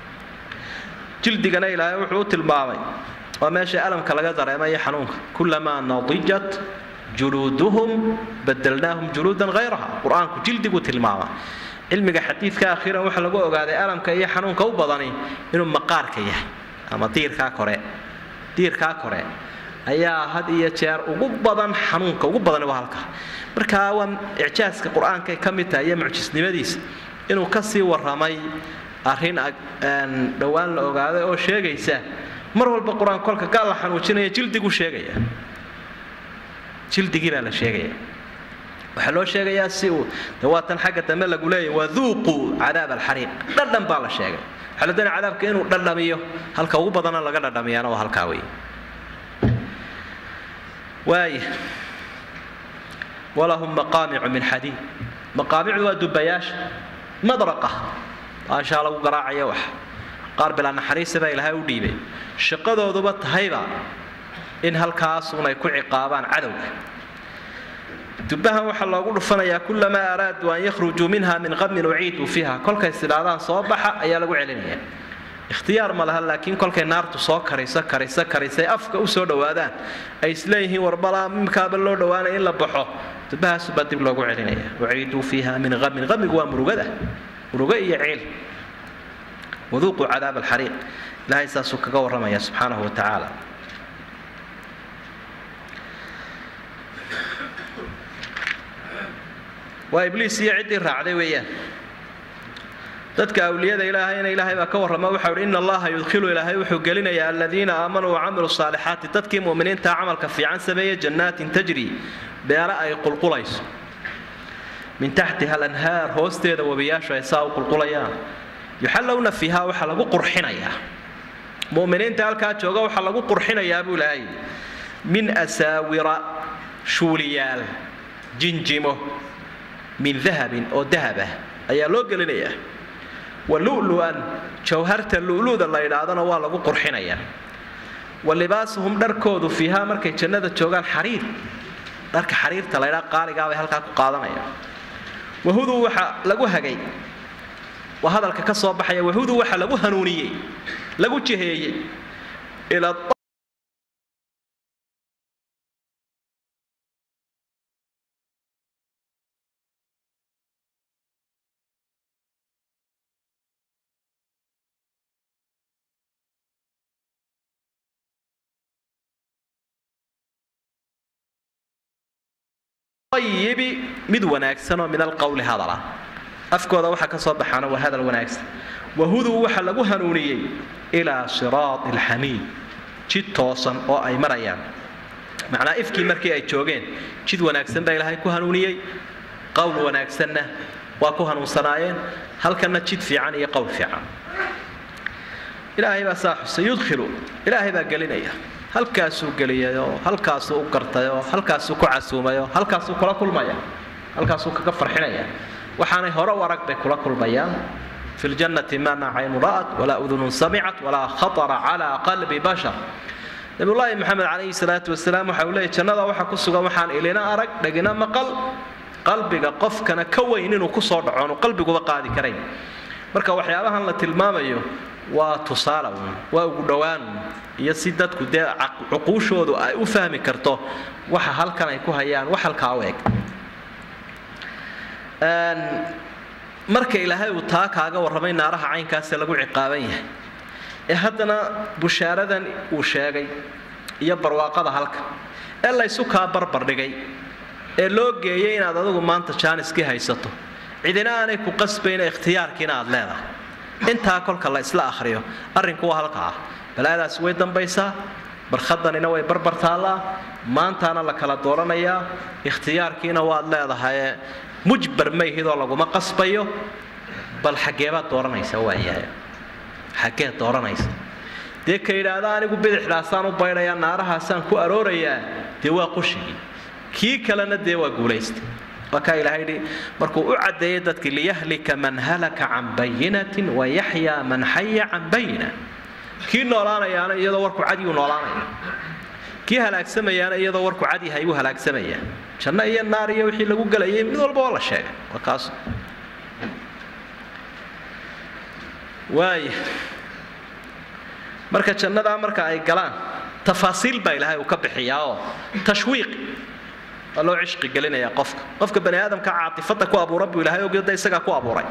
jildigana ilaahay wuxuu u tilmaamay waa meesha alamka laga dareemayo xanuunka kulamaa nadijat juluuduhum badalnaahum juluudan hayraha qur-aanku jildigu tilmaama cilmiga xadiidka akhiiran waxaa lagu ogaaday alamka iyo xanuunka u badani inuu maqaarka yahay ama diirkaa kore diirkaa kore ayaa had iyo jeer ugu badan xanuunka ugu badani waa halka marka waa icjaaska qur-aankay ka mid tahay iyo mucjisnimadiisa inuu kasii warramay arrin dhowaan la ogaaday oo sheegaysa mar walba qur-aan kolka gaal la xanuujinaya jildigu sheegaya jildigii baa la sheegaya waxaa loo sheegayaa si uu de waatan xagga dambe lagu leeyahy waduuquu cadaab alxariiq dhadhan baa la sheegay waxaa la doonaya cadaabka inuu dhadhamiyo halka ugu badana laga dhadhamiyaana waa halkaa wey waaya walahum maqaamicu min xadiid maqaamicdu waa dubayaasha madraqa baashaa lagu garaacaya wax qaar bilaa naxariisa baa ilaahay u dhiibay shaqadooduba tahayba in halkaasuun ay ku ciqaabaan cadowga dubbahan waxaa loogu dhufanayaa kulamaa araaduu an yakhrujuu minha min qamin uciiduu fiiha kolkay sidhaadaan soo baxa ayaa lagu celinaya ikhtiyaar ma laha laakiin kolkay naartu soo karayso karayso karaysay afka u soo dhowaadaan ay isleeyihiin warbalaa mimkaaba loo dhowaanaya in la baxo dubbahaasubaa dib loogu celinaya uciiduu fiiha min qamin qamigu waa murugada murugo iyo ciil waduuquu cadaab alxariiq ilaahay saasuu kaga warramaya subxaanahu wa tacaala waa ibliis iyo ciddii raacday weeyaan dadka awliyada ilaahayna ilaahay baa ka warrama waxau hi ina allaha yudkhilu ilaahay wuxuu gelinayaa aladiina aamanuu wacamiluu saalixaati dadkii mu'miniintaa camalka fiican sameeya jannaatin tajri beelo ay qulqulayso min taxtiha alanhaar hoosteeda webiyaashu ay saa u qulqulayaan yuxallowna fiiha waxaa lagu qurxinayaa mu'miniinta halkaa jooga waxaa lagu qurxinayaa buu ilaahay min asaawira shuuliyaal jinjimo min dahabin oo dahab ah ayaa loo gelinayaa wa lu'lu'an jawharta lu'lu'da la yidhaahdana waa lagu qurxinayaa wa libaasuhum dharkoodu fiihaa markay jannada joogaan xariir dharka xariirta la ydhaa qaaligaa bay halkaa ku qaadanayaan wahuduu waxa lagu hagay waa hadalka ka soo baxaya wahuduu waxa lagu hanuuniyey lagu jiheeyey ilaa ayibi mid wanaagsan oo min alqowli hadala afkooda waxaa ka soo baxaana waa hadal wanaagsan wahuduu waxa lagu hanuuniyey ilaa siraati alxamiid jid toosan oo ay marayaan macnaa ifkii markii ay joogeen jid wanaagsan baa ilaahay ku hanuuniyey qowl wanaagsanna waa ku hanuunsanaayeen halkanna jid fiican iyo qowl fiican ilaahay baa saa xusay yudkhilu ilaahay baa gelinaya halkaasuu geliyayoo halkaasuu u gartayoo halkaasuu ku casuumayoo halkaasuu kula kulmaya halkaasuu kaga farxinaya waxaanay hore u arag bay kula kulmayaan fi ljannati mana caynu ra'at walaa udunun samicat walaa khatara calaa qalbi bashar nabiyullaahi maxamed calayhi salaatu wasalaam waxa uu leeyay jannada waxa ku sugan waxaan ilina arag dhegina maqal qalbiga qofkana ka weyn inuu ku soo dhaco aanu qalbiguba qaadi karayn marka waxyaabahan la tilmaamayo waa tusaale uun waa ugu dhowaan uun iyo si dadku dee cuquushoodu ay u fahmi karto waxa halkan ay ku hayaan wax halkaa u eg marka ilaahay uu taa kaaga warramay naaraha caynkaasee lagu ciqaaban yahay ee haddana bushaaradan uu sheegay iyo barwaaqada halka ee laysu kaa barbardhigay ee loo geeyay inaad adigu maanta jaaniskii haysato cidina aanay ku qasbayna ikhtiyaarkiina aad leedahay intaa kolka la isla akhriyo arrinku waa halka ah balaadaasi way dambaysaa barkhadanina way barbar taallaa maantaana la kala dooranayaa ikhtiyaarkiina waad leedahaye mujbar mayhidoo laguma qasbayo bal xaggeebaad dooranaysa waayahay xaggeed dooranaysa dee ka yidhaahda anigu bidixdaasaan u baydhayaa naarahaasaan ku aroorayaa dee waa qushigii kii kalena dee waa guulaystay waa kaa ilahay yidhi markuu u caddeeyay dadkii liyahlika man halaka can bayinatin wayaxyaa man xaya can bayina kii noolaanayaana iyadoo warku cadyuu noolaanaya kii halaagsamayaana iyadoo warku cadyahay buu halaagsamaya janno iyo naar iyo wixii lagu gelayay mid walba waa la sheegay waa kaas waaya marka jannadaa marka ay galaan tafaasiil baa ilaahay uu ka bixiyaa oo tashwiiq waa loo cishqi gelinayaa qofka qofka bani aadamka caatifada ku abuura buu ilahay ogda isagaa ku abuuray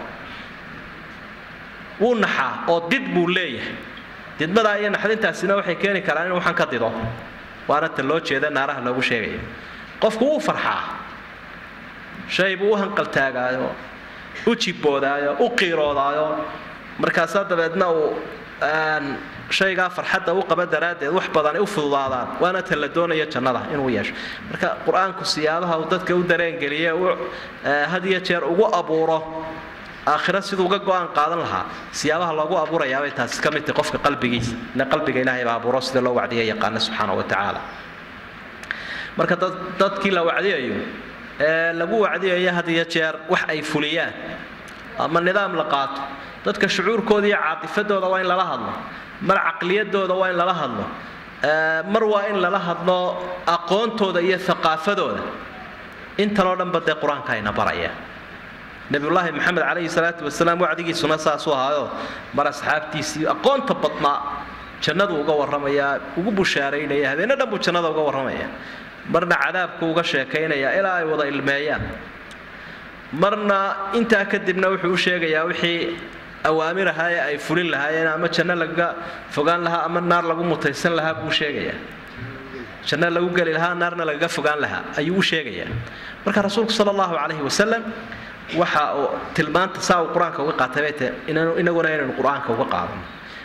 wuu naxaa oo did buu leeyahay didmadaa iyo naxdintaasina waxay keeni karaan in waxaan ka dido waana tan loo jeeda naaraha loogu sheegaya qofku wuu farxaa shay buu u hanqaltaagaayo u jibboodaayo u qiiroodaayo markaasaa dabeedna uu shaygaa farxadda u qaba daraaddeed wax badan ay u fududaadaan waana tan la doonaya jannada inuu yeesho marka qur-aanku siyaabaha uu dadka u dareengeliye u had iyo jeer ugu abuuro aakhira siduu uga go-aan qaadan lahaa siyaabaha loogu abuurayaabay taasi ka mid tahay qofka qalbigiisa ile qalbiga ilaahay baa abuuro sida loo wacdiya yaqaana subxaana wa tacaala marka dadkii la wacdiyayo ee lagu wacdiyayo had iyo jeer wax ay fuliyaan ama nidaam la qaato dadka shucuurkooda iyo caatifadooda waa in lala hadlo mar caqliyadooda waa in lala hadlo mar waa in lala hadlo aqoontooda iyo aqaafadooda intanoo dhanba dee qur-aanka ayna baraya nabiyullaahi maxamed calayhi salaatu wasalaam wacdigiisuna saasuu ahaayo mar asxaabtiisii aqoonta badnaa jannadu uga warramayaa ugu bushaaraynaya habeenno dhan buu jannada uga warramaya marna cadaabku uga sheekaynaya ilaa ay wada ilmeeyaan marna intaa kadibna wuxuu u sheegayaa wixii awaamir ahaa ee ay fulin lahaayeen ama janno lagaga fogaan lahaa ama naar lagu mutaysan lahaa buu sheegayaa janno lagu geli lahaa naarna lagaga fogaan lahaa ayuu u sheegayaa marka rasuulku sala allahu calayhi wasalam waxa uu tilmaanta saa uu qur-aanka uga qaatay bay tahay inaguna inaynu qur-aanka uga qaadano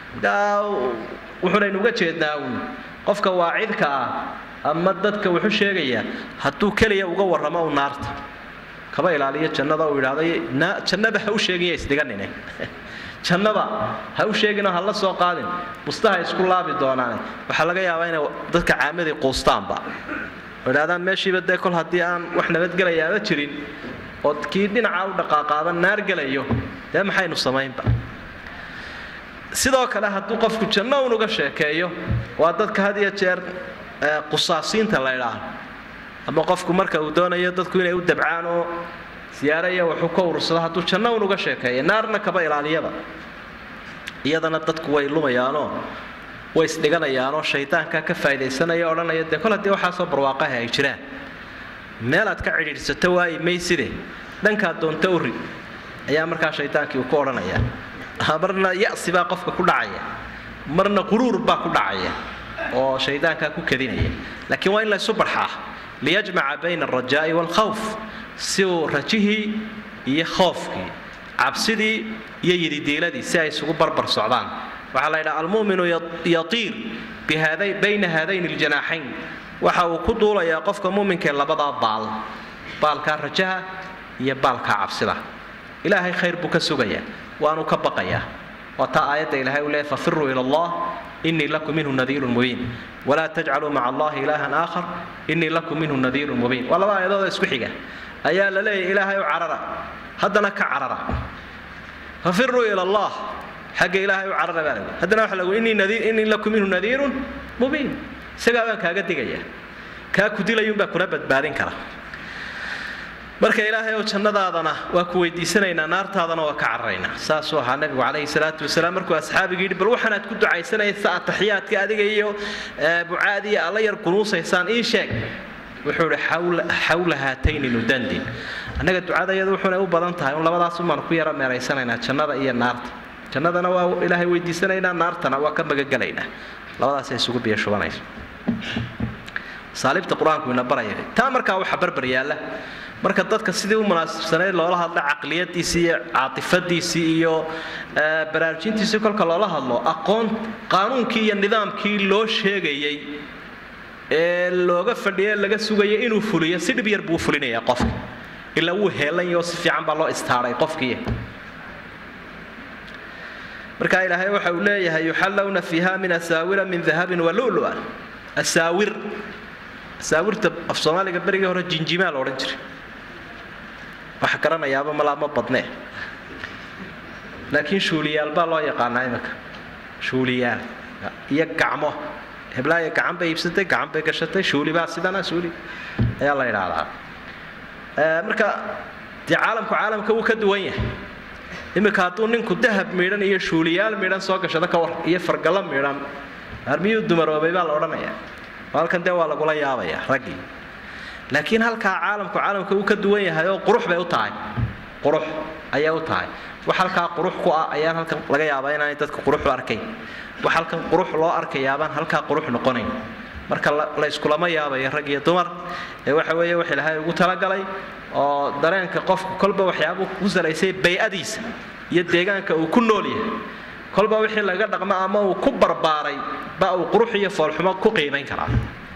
wuxuunaynu uga jeednaa uun qofka waacidka ah ama dadka wuxuu sheegayaa hadduu keliya uga warramo u naarta kaba ilaaliyo jannada uu idhaahdo jannaba ha u sheegin ya isdhiganine jannaba ha u sheeginoo ha la soo qaadin bustaha isku laabi doonaane waxaa laga yaabaa inay dadka caamadii quustaanba oo idhahdaan meeshiiba dee kol haddii aan wax nabadgelayaaba jirin oo kii dhinaca u dhaqaaqaaba naar gelayo dee maxaynu samaynba sidoo kale hadduu qofku janno un uga sheekeeyo waa dadka had iyo jeer qusaasiinta la ydhaah ama qofku marka uu doonayo dadku inay u dabcaan oo siyaaro iyo waxuu ka urursado hadduu janno un uga sheekeeya naarna kaba ilaaliyaba iyadana dadku way lumayaanoo way isdhiganayaanoo shaydaanka ka faa'idaysanaya odhanaya dee kol haddii waxaasoo barwaaqaha ay jiraan meelaad ka cidhiidhsato waayi mayside dhankaad doonta uri ayaa markaa shaydaankii uu ku odhanaya marna ya'si baa qofka ku dhacaya marna quruur baa ku dhacaya oo shaydaankaa ku kadinaya laakiin waa in la ysu barxaa liyajmaca bayna alrajaa'i waalkhawf si uu rajihii iyo khoofkii cabsidii iyo yididiiladii si ay isugu barbar socdaan waxaa la yidhaha almu'minu yatiir bayna haadayn aljanaaxayn waxa uu ku duulayaa qofka muminkaee labadaa baal baalkaa rajaha iyo baalkaa cabsida ilaahay khayr buu ka sugayaa waanu ka baqayaa waa taa aayadda ilahay u leeyahy fafiruu ila allah inii lakum minhu nadiirun mubiin walaa tajcaluu maca allahi ilaahan aakhar inii lakum minhu nadiirun mubiin waa laba aayadooda isku xiga ayaa la leeyahy ilaahay u carara haddana ka carara fafiruu ila allah xagga ilaahay u carara baa lagu haddana waxa lagu inii lakum minhu nadiirun mubiin isagaa baan kaaga digaya kaa ku dilayuunbaa kuna badbaadin kara marka ilaahay oo jannadaadana waa ku weydiisanaynaa naartaadana waa ka cararaynaa saasuu ahaa nabigu calayhi salaatu wasalaam markuu asxaabiga yidhi bal waxaanaad ku ducaysanaysa ataxiyaadka adiga iyo bucaad iyo alla yar kunuusaysaan ii sheeg wuxuu ihi xawla haatayni nudandin annaga ducadayadu wuxuunay u badan tahay un labadaas umaan ku yara meeraysanaynaa jannada iyo naarta jannadana waa ilaahay weydiisanaynaa naartana waa ka magagelaynaa labadaasay isugu biyo shubanayso saalibta qur-aanku ina baraya taa markaa waxa barbar yaalla marka dadka sidii u munaasibsanayd loola hadlo caqliyadiisii iyo caatifadiisii iyo baraarujintiisii kolka loola hadlo aqoon qaanuunkii iyo nidaamkii loo sheegayey ee looga fadhiye laga sugaya inuu fuliyo si dhib yar buu fulinayaa qofka ilaa wuu heelanyao si fiican baa loo istaaray qofkii marka ilaahay waxa uu leeyahay yuxallawna fiiha min asaawira min dahabin walulu'an asaawir asaawirta af soomaaliga berigii hore jinjimaa la odhan jiray waxa garanayaaba malaa ma badnee laakiin shuuliyaal baa loo yaqaanaa imika shuuliyaal iyo gacmo heblaaya gacan bay iibsatay gacan bay gashatay shuuli baa sidana shuuli ayaa la idhaahdaa marka dee caalamku caalamka wuu ka duwan yahay iminka hadduu ninku dahab midhan iyo shuuliyaal midhan soo gashado ka war iyo fargallo midhan armiyuu dumaroobay baa la odhanaya halkan dee waa lagula yaabaya raggii laakiin halkaa caalamku caalamka uu ka duwan yahay oo qurux bay u tahay qurux ayay u tahay wax halkaa qurux ku ah ayaan halkan laga yaabaa inaanay dadka qurux u arkayn wax halkan qurux loo arkayaabaan halkaa qurux noqonayn marka la iskulama yaabayo rag iyo dumar ee waxa weeye wax ilaahay ugu talagalay oo dareenka qofku kolba waxyaabuu ku salaysay bay-adiisa iyo deegaanka uu ku nool yahay kolba wixii laga dhaqmo ama uu ku barbaaray ba uu qurux iyo foolxumo ku qiimayn karaa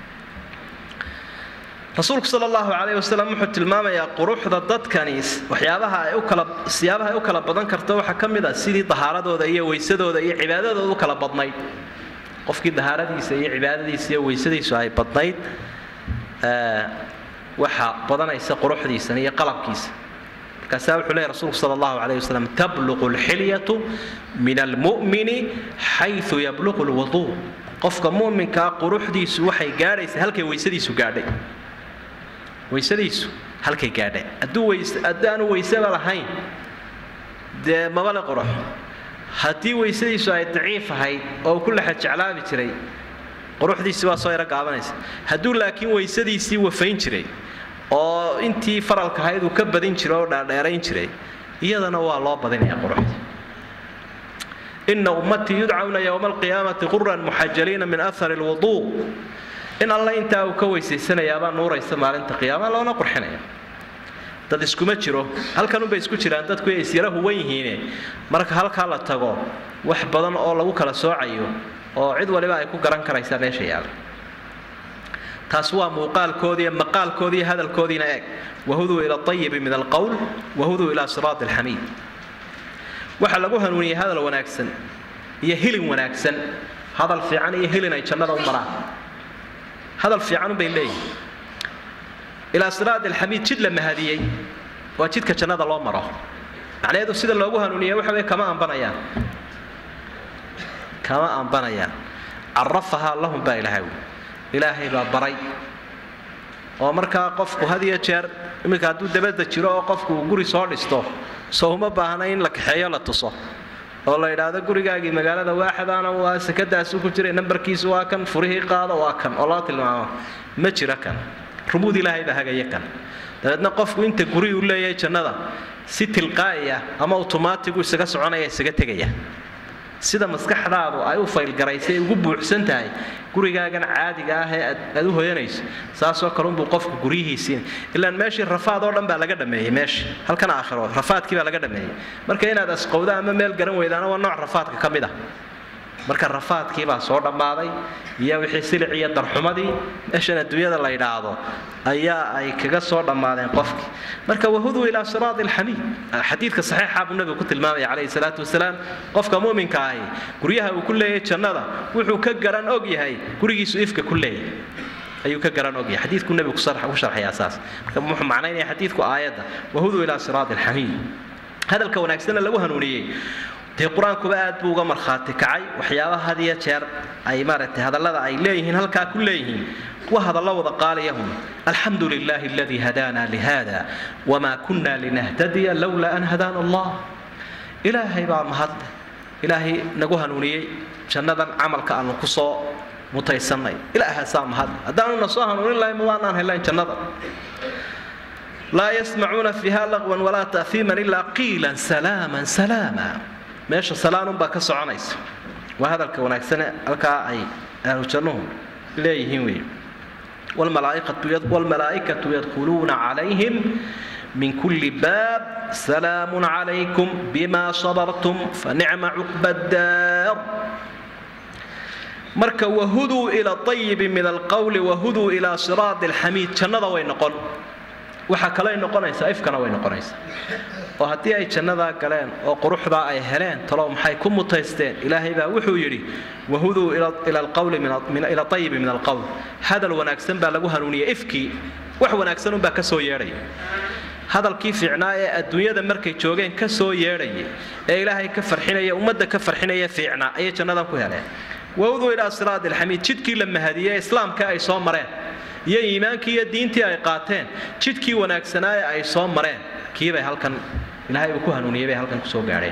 rasuulku sal allahu calayh wasalam wuxuu tilmaamayaa quruxda dadkani waxyaabaha ay u kala siyaabaha ay u kala badan karto waxaa ka mid ah sidii dahaaradooda iyo weysadooda iyo cibaadadooda u kala badnayd qofkii dahaaradiisa iyo cibaadadiisa iyo weysadiisu ay badnayd waxa badanaysa quruxdiisan iyo qalabkiisa markaasaa wuxuu leeyahy rasuulku sala allahu calayh wasalam tabluqu alxilyatu min almu'mini xaysu yabluqu lwuduu qofka mu'minkaa quruxdiisu waxay gaadhaysaa halkay weysadiisu gaadhay weysadiisu halkay gaadhay hadduu weys haddaanu weysaba lahayn dee mabale qurux haddii weysadiisu ay daciif ahayd oo uu ku lexa jeclaabi jiray quruxdiisii waa soo yaro gaabanaysa hadduu laakiin weysadiisii wafayn jiray oo intii faralka ahayd uu ka badin jiray oo dhaadheerayn jiray iyadana waa loo badinaya quruxda ina ummatii yudcawna yowma alqiyaamati quran muxajaliina min ahari lwuduu in alle intaa uu ka weysaysanayaabaa nuuraysa maalinta qiyaama loona qurxinaya dad iskuma jiro halkanunbay isku jiraan dadku ay isyara huwan yihiine marka halkaa la tago wax badan oo lagu kala soocayo oo cid waliba ay ku garan karaysaa meesha yaala taas waa muuqaalkoodiiyo maqaalkoodiiyo hadalkoodiina eeg wahuduu ila ayibi min alqowl wahuduu ilaa siraati alxamiid waxaa lagu hanuuniyey hadal wanaagsan iyo hilin wanaagsan hadal fiican iyo hilin ay jannada u maraan hadal fiicanunbay leeyihin ilaa siraati alxamiid jid la mahadiyey waa jidka jannada loo maro macnaheedu sida loogu hanuuniya waxa wey kama ambanayaan kama ambanayaan carafahaa lahum baa ilaahay wi ilaahay baa baray oo markaa qofku had iyo jeer iminka hadduu dabadda jiro oo qofku uu guri soo dhisto soo uma baahna in la kaxeeyo la tuso oo la yidhaahdo gurigaagii magaalada waaxadaana waa sekadaasu ku jiray nambarkiisu waa kan furihii qaado waa kan oo loo tilmaamo ma jiro kan rumuud ilaahay baa hagaya kan dabeedna qofku inta guri uu leeyahay jannada si tilqaa'iya ama automatigu isaga soconaya isaga tegaya sida maskaxdaadu ay u faylgaraysay ugu buuxsan tahay gurigaagan caadiga ah ee aad u hoyanayso saasoo kalunbuu qofku guryihiisiin ilaan meeshii rafaad oo dhan baa laga dhameeyey meesha halkan aakhiro rafaadkii baa laga dhameeyey marka inaad asqowda ama meel garan weydaana waa nooc rafaadka ka mid ah marka rafaadkii baa soo dhammaaday iyo wixii silic iyo darxumadii meeshan adduunyada la yidhaahdo ayaa ay kaga soo dhammaadeen qofkii marka wahuduu ilaa siraati alxamiid xadiidka saxiixa buu nabigu ku tilmaamaya calayhi salaatu wasalaam qofka mu'minka ahi guryaha uu ku leeyahay jannada wuxuu ka garan og yahay gurigiisu ifka ku leeyahay ayuu ka garan ogyahay xadiidku nabigu ku sharxayaa saas marka wuxuu macnaynaya xadiidku aayadda wahuduu ilaa siraati alxamiid hadalka wanaagsanna lagu hanuuniyey dee qur-aankuba aad buu uga markhaati kacay waxyaabaha had iyo jeer ay maaragtay hadallada ay leeyihiin halkaa ku leeyihiin waa hadallo wada qaaliyahum alxamdu lilaahi aladii hadaana lihada wamaa kunna linahtadiya lowlaa an hadaana allah ilaahay baa mahadle ilaahay nagu hanuuniyey jannadan camalka aanu ku soo mutaysannay ilaahaasaa mahadle haddaanu na soo hanuunin lahayn mawaanaan helayn jannada laa yasmacuuna fiiha laqwan walaa ta'fiiman ilaa qiilan salaaman salaama meesha salaanunbaa ka soconaysa waa hadalka wanaagsane halkaa ay ahlu jannuhu leeyihiin wey wlmalaa'ikatu yadkhuluuna calayhim min kulli baab salaamun calaykum bima sabartum fanicma cuqba daar marka wahuduu ila ayibi min alqowli wahuduu ilaa siraadi alxamiid jannada way noqon waxaa kaley noqonaysaa ifkana way noqonaysaa oo haddii ay jannadaa galeen oo quruxdaa ay heleen talow maxay ku mutaysteen ilaahay baa wuxuu yidhi wahuduu ila ayibi min alqowl hadal wanaagsan baa lagu hanuuniyay ifkii wax wanaagsanunbaa ka soo yeedhaya hadalkii fiicnaa ee adduunyada markay joogeen ka soo yeedhayay ee ilaahay ka farxinaya ummadda ka farxinaya fiicnaa ayay jannadan ku heleen wahuduu ilaa siraadi alxamiid jidkii la mahadiyey islaamka ay soo mareen iyo iimaankii iyo diintii ay qaateen jidkii wanaagsanaa ee ay soo mareen kiibay halkan ilaahay uu ku hanuuniyey bay halkan kusoo gaadheen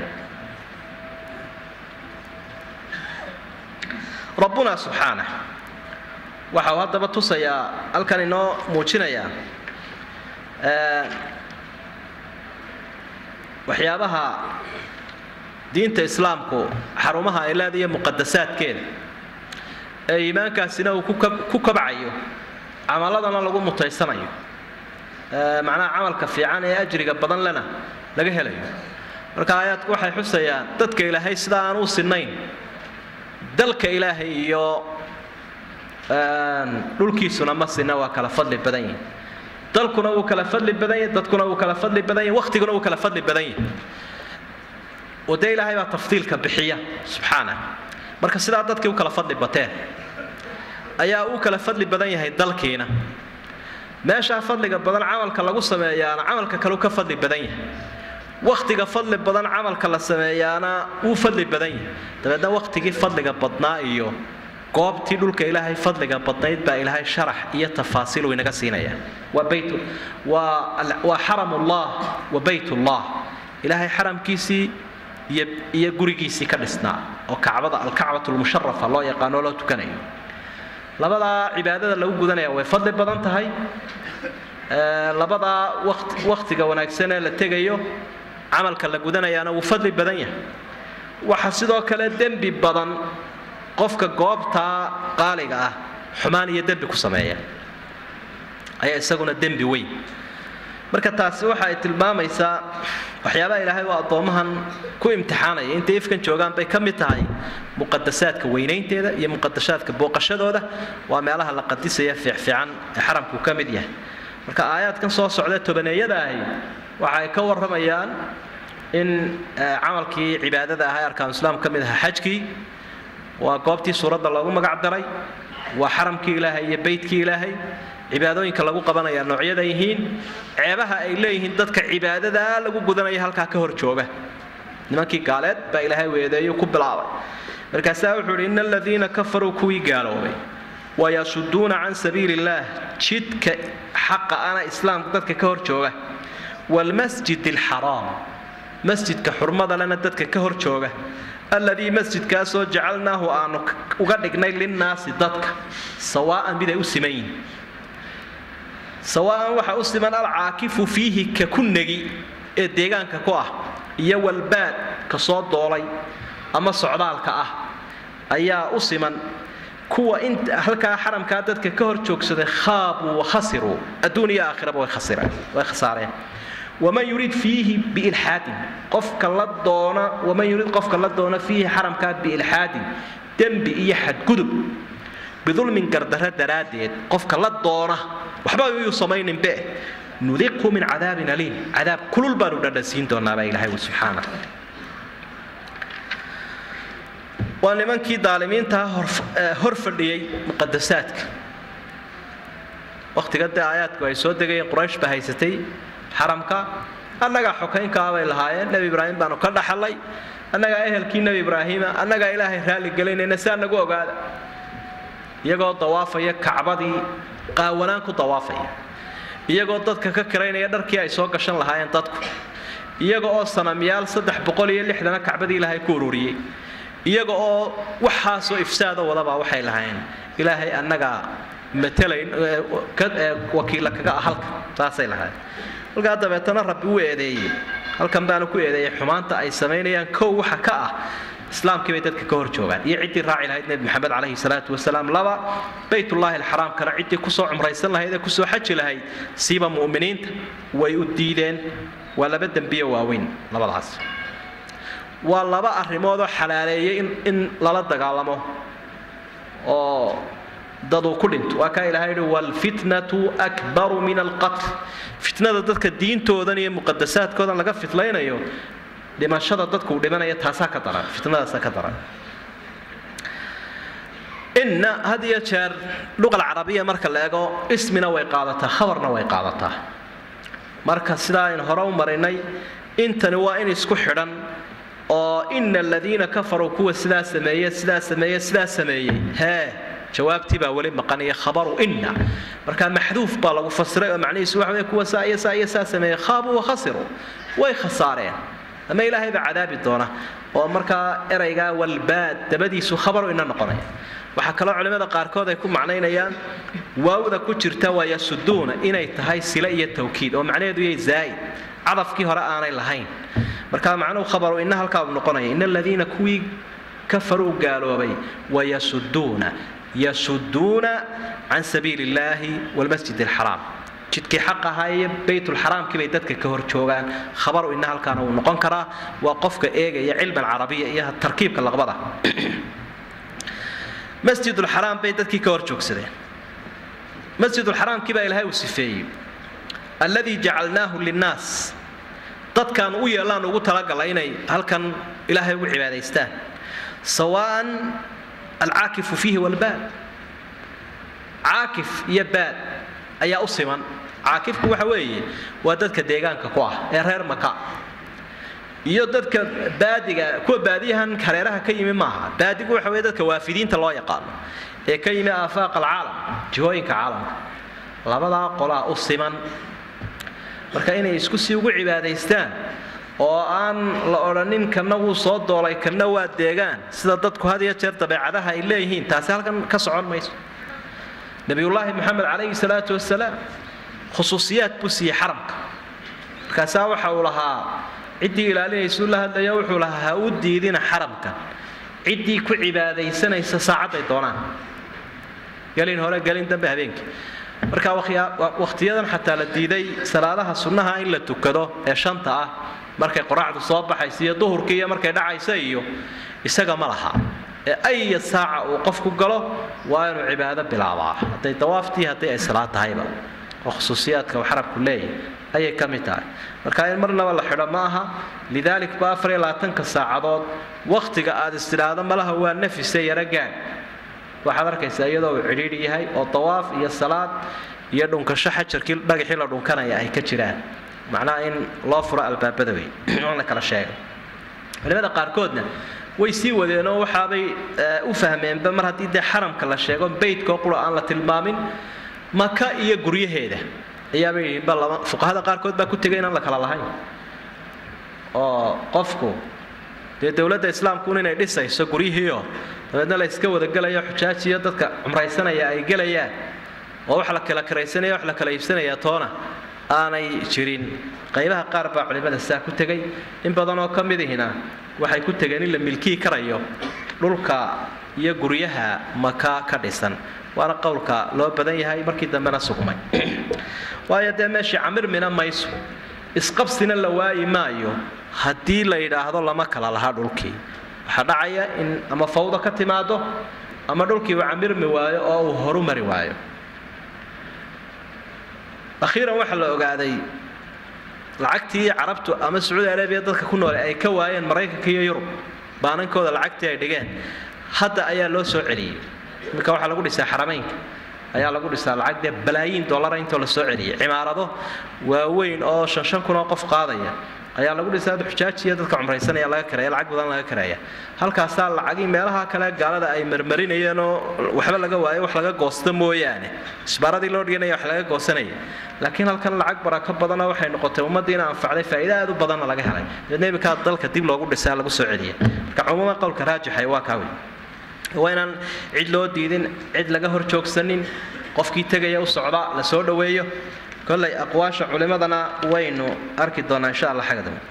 rabbuna subxaana waxa uu haddaba tusayaa halkan inoo muujinayaa waxyaabaha diinta islaamku xarumaha ay leedayo muqadasaadkeeda ee iimaankaasina uu ku kabcayo camaladana lagu mutaysanayo macnaha camalka fiican ee ajriga badan lena laga helayo marka aayaadku waxay xusayaan dadka ilaahay sida aan u sinayn dalka ilaahay iyo dhulkiisuna ma sina waa kala fadli badan yihin dalkuna wuu kala fadli badan yahi dadkuna wuu kala fadli badan yahi waqtiguna wuu kala fadli badan yahi oo dee ilaahay baa tafdiilka bixiya subxaana marka sidaa dadkii u kala fadli bateen ayaa uu kala fadli badan yahay dalkiina meeshaa fadliga badan camalka lagu sameeyaana camalka kaleu ka fadli badan yahay wakhtiga fadli badan camalka la sameeyaana wuu fadli badan yahay dabeedna wakhtigii fadliga badnaa iyo goobtii dhulka ilaahay fadliga badnayd baa ilaahay sharax iyo tafaasiil uu inaga siinaya waa bayt waa waa xaramullah wa baytullah ilaahay xaramkiisii iyo iyo gurigiisii ka dhisnaa oo kacbada alkacbatu lmusharafa loo yaqaano loo tukanayo labadaa cibaadada lagu gudanaya way fadli badan tahay labadaa wakhtiga wanaagsan ee la tegayo camalka la gudanayaana wuu fadli badan yahay waxa sidoo kale dembi badan qofka goobtaa qaaliga ah xumaan iyo dembi ku sameeya ayaa isaguna dembi weyn marka taasi waxa ay tilmaamaysaa waxyaabaha ilaahay waa addoommahan ku imtixaanaya intay ifkan joogaan bay ka mid tahay muqadasaadka weynaynteeda iyo muqadashaadka booqashadooda waa meelaha la qadisaya fiicfiican ee xaramku ka mid yahay marka aayaadkan soo socda tobaneeyada ahi waxa ay ka warramayaan in camalkii cibaadada ahaa ee arkaanu islaam ka mid ahaa xajkii waa goobtii suuradda loogu magac daray waa xaramkii ilaahay iyo beytkii ilaahay cibaadooyinka lagu qabanaya noocyada yihiin ceebaha ay leeyihiin dadka cibaadadaa lagu gudanaya halkaa ka hor jooga nimankii gaaleed baa ilaahay weedeeyo ku bilaabay markaasaa wuxuu idhi ina aladiina kafaruu kuwii gaaloobay wayasuduuna can sabiili illaah jidka xaqa ana islaamka dadka ka hor jooga waalmasjid alxaraam masjidka xurmada lena dadka ka hor jooga alladii masjidkaasoo jacalnaahu aanu uga dhignay linnaasi dadka sawaa'an mid ay u siman yihin sawaa'an waxa u siman alcaakifu fiihi ka ku negi ee deegaanka ku ah iyo walbaad ka soo doolay ama socdaalka ah ayaa u siman kuwa inta halkaa xaramkaa dadka ka hor joogsaday khaabuu wakhasiruu adduun iyo aakhiraba way khasireen way khasaareen waman yurid fiihi biilxaadin qofka la doona waman yurid qofka la doona fiihi xaramkaa biilxaadin dembi iyo xadgudub bidulmin gardarro daraaddeed qofka la doona waxba yuu samayninbe nudiqhu min cadaabin aliim cadaab kulul baanu dhadhansiin doonaabaa ilahay wi subxaana waa nimankii daalimiintaa hor fadhiyey muqadasaadka wakhtiga dee aayaadku ay soo degayeen quraysh baa haysatay xaramka annagaa xokaynkaa bay lahaayeen nebi ibraahim baanu ka dhaxalay annagaa ehelkii nebi ibraahiima annagaa ilaahay raalli gelaynayna saa nagu ogaada iyagoo dawaafaya kacbadii qaawanaan ku dawaafaya iyagoo dadka ka kiraynaya dharkii ay soo gashan lahaayeen dadku iyaga oo sanamyaal saddex boqol iyo lixdana kacbadii ilaahay ku ururiyey iyaga oo waxaasoo ifsaada wadabaa waxay lahaayeen ilaahay annagaa matalayn wakiilla kaga ah halka saasay lahaayeen halkaa dabeetana rabbi u eedeeyey halkan baanu ku eedeeyey xumaanta ay samaynayaan kow waxa ka ah islaamkii bay dadka ka hor joogaan iyo ciddii raaci lahayd nebi maxamed calayhi salaatu wasalaam laba baytullaahi alxaraamkana ciddii kusoo cumraysan lahayd ee kusoo xaji lahayd siiba mu'miniinta way u diideen waa laba dembiyo waaweyn labadaas waa laba arrimoodoo xalaaleeyay in lala dagaalamo oo daduu ku dhinto waa kaa ilahay yihi waalfitnatu akbaru min alqatl fitnada dadka diintoodan iyo muqadasaadkoodan laga fitlaynayo dhimashada dadkuu dhimanaya taasaa ka daran fitnadaasaa ka daran inna had iyo jeer luqa alcarabiya marka la eego ismina way qaadataa khabarna way qaadataa marka sidaa aynu hore u marinay intani waa in isku xidhan oo ina aladiina kafaruu kuwa sidaa sameeye sidaa sameeye sidaa sameeyey hee jawaabtii baa weli maqan iyo khabaru inna marka maxduuf baa lagu fasiray oo macnihiisu waxa wey kuwa saa iyo saa iyo saa sameeyey khaabuu wakhasiruu way khasaareen ama ilaahay baa cadaabi doona oo markaa eraygaa walbaad dabadiisu khabaru ina noqonaya waxaa kaloo culimmada qaarkood ay ku macnaynayaan waawda ku jirta waa yasuduuna inay tahay sile iyo tawkiid oo macnaheedu yahay zaa'id cadafkii hore aanay lahayn marka macnuhu khabaru ina halkaa uu noqonaya ina aladiina kuwii kafaruu gaaloobay wayasuduuna yasuduuna can sabiili illaahi walmasjid alxaraam jidkii xaq ahaa iyo baytulxaraamkii bay dadka ka hor joogaan khabaru ina halkaana wuu noqon karaa waa qofka eegaya cilman carabiya iyo tarkiibka laqbada masjidulxaraam bay dadkii ka hor joogsadeen masjidulxaraamkii baa ilaahay uu sifeeyey alladii jacalnaahu linnaas dadkaan u yeellaan ugu talagalay inay halkan ilaahay ugu cibaadaystaan sawaan alcaakifu fiihi walbaad caakif iyo baad ayaa u siman caakifku waxa weeye waa dadka deegaanka ku ah ee reer maka iyo dadka baadiga kuwa baadiyahan hareeraha ka yimi maaha baadigu waxa weye dadka waafidiinta loo yaqaano ee ka yimi aafaaq alcaalam jihooyinka caalamka labadaa qolaa u siman marka inay isku sii ugu cibaadaystaan oo aan la odhanin kana wuu soo doolay kana waa deegaan sida dadku had iyo jeer dabeecadaha ay leeyihiin taasi halkan ka socon mayso nabiyullaahi moxamed calayhi salaatu wasalaam khusuusiyaad buu siiyey xaramka markaasaa waxa uu lahaa ciddii ilaalinaysuu la hadlaya wuxuu lahaa ha u diidina xaramka ciddii ku cibaadaysanaysa saacadday doonaan gelin hore gelin dambe habeenkii marka wakhtiyadan xataa la diiday salaadaha sunnaha in la tukado ee shanta ah markay qoraxdu soo baxaysa iyo duhurkii iyo markay dhacaysa iyo isaga ma laha ee aya saaca uu qofku galo waa inuu cibaado bilaabaa hadday dawaaftii haddii ay salaad tahayba oo khusuusiyaadka uu xarabku leeyahay ayay ka mid tahay marka in marnaba la xidho ma aha lidaalik ba afar iyo labaatanka saacadood wakhtiga aad istidhaahdo malaha waa nafise yaro gaad waxaad arkaysaa iyadoo uu cidhiidhi yahay oo dawaaf iyo salaad iyo dhunkasho xajarkii dhagaxii la dhunkanaya ay ka jiraan macnaha in loo furo albaabada wey on la kala sheego culimada qaarkoodna way sii wadeenoo waxaabay u fahmeenba mar haddii dee xaramka la sheego beytkoo qura aan la tilmaamin maka iyo guryaheeda ayaabay yihiinba lama fuqahada qaarkood baa ku tegay inaan la kala lahayn oo qofku dee dowladda islaamkuun inay dhisayso guryihiioo dabeedna la iska wadagelayo xujaajiyo dadka cumraysanaya ay gelayaan oo wax la kala karaysanaya wax la kala iibsanaya toona aanay jirin qaybaha qaar baa culimmada saa ku tegay in badanoo ka midihina waxay ku tegeen in la milkii karayo dhulka iyo guryaha maka ka dhisan waana qowlka loo badan yahay markii dambena sugmay waayo dee meeshii camirmina mayso isqabsina la waayi maayo haddii la yidhaahdo lama kala laha dhulkii waxaa dhacaya in ama fawdo ka timaado ama dhulkii uu camirmi waayo oo uu horu mari waayo akhiiran waxaa la ogaaday lacagtii carabtu ama sacuudi arabiya dadka ku noole ay ka waayeen maraykanka iyo yurub baanankooda lacagtii ay dhigeen hadda ayaa loo soo celiyey iminka waxaa lagu dhisaa xarameynka ayaa lagu dhisaa lacag dee balaayiin dollara intoo la soo celiyey cimaarado waaweyn oo shan shan kun oo qof qaadaya ayaa lagu dhisaa xujaajiya dadka cumraysanaya laga karaya lacag badan laga karaya halkaasaa lacagii meelaha kale gaalada ay marmarinayeen oo waxba laga waayo wax laga goosta mooyaane isbaaradii loo dhiganaya wax laga goosanaya laakiin halkan lacag barako badana waxay noqotay ummaddiina anfacday faa'iida aad u badanna laga helay dabeedna iminkaa dalka dib loogu dhisaa lagu soo celiya marka cumuuman qowlka raajixay waa kaa wey waa inaan cid loo diidin cid laga hor joogsanin qofkii tegaya u socda la soo dhoweeyo kollay aqwaasha culimadana waynu arki doonaa insha allah xagga dambe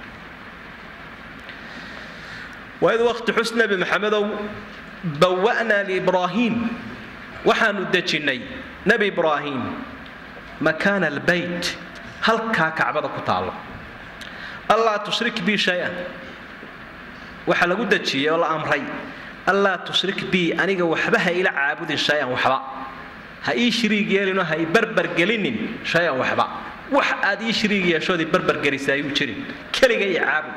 waid waqti xus nebi maxamedow bawa'naa liibraahiim waxaanu dejinnay nebi ibraahim makaana albeyt halkaa kacbada ku taallo allaa tushrik bii shay-an waxaa lagu dejiyey oo la amray allaa tushrik bii aniga waxba ha ila caabudin shay-an waxba ha ii shiriig yeelinoo ha ii barbargelinin shay-an waxba wax aad ii shiriig yeeshood ii barbargelisa ayuu jirin keliga ii caabud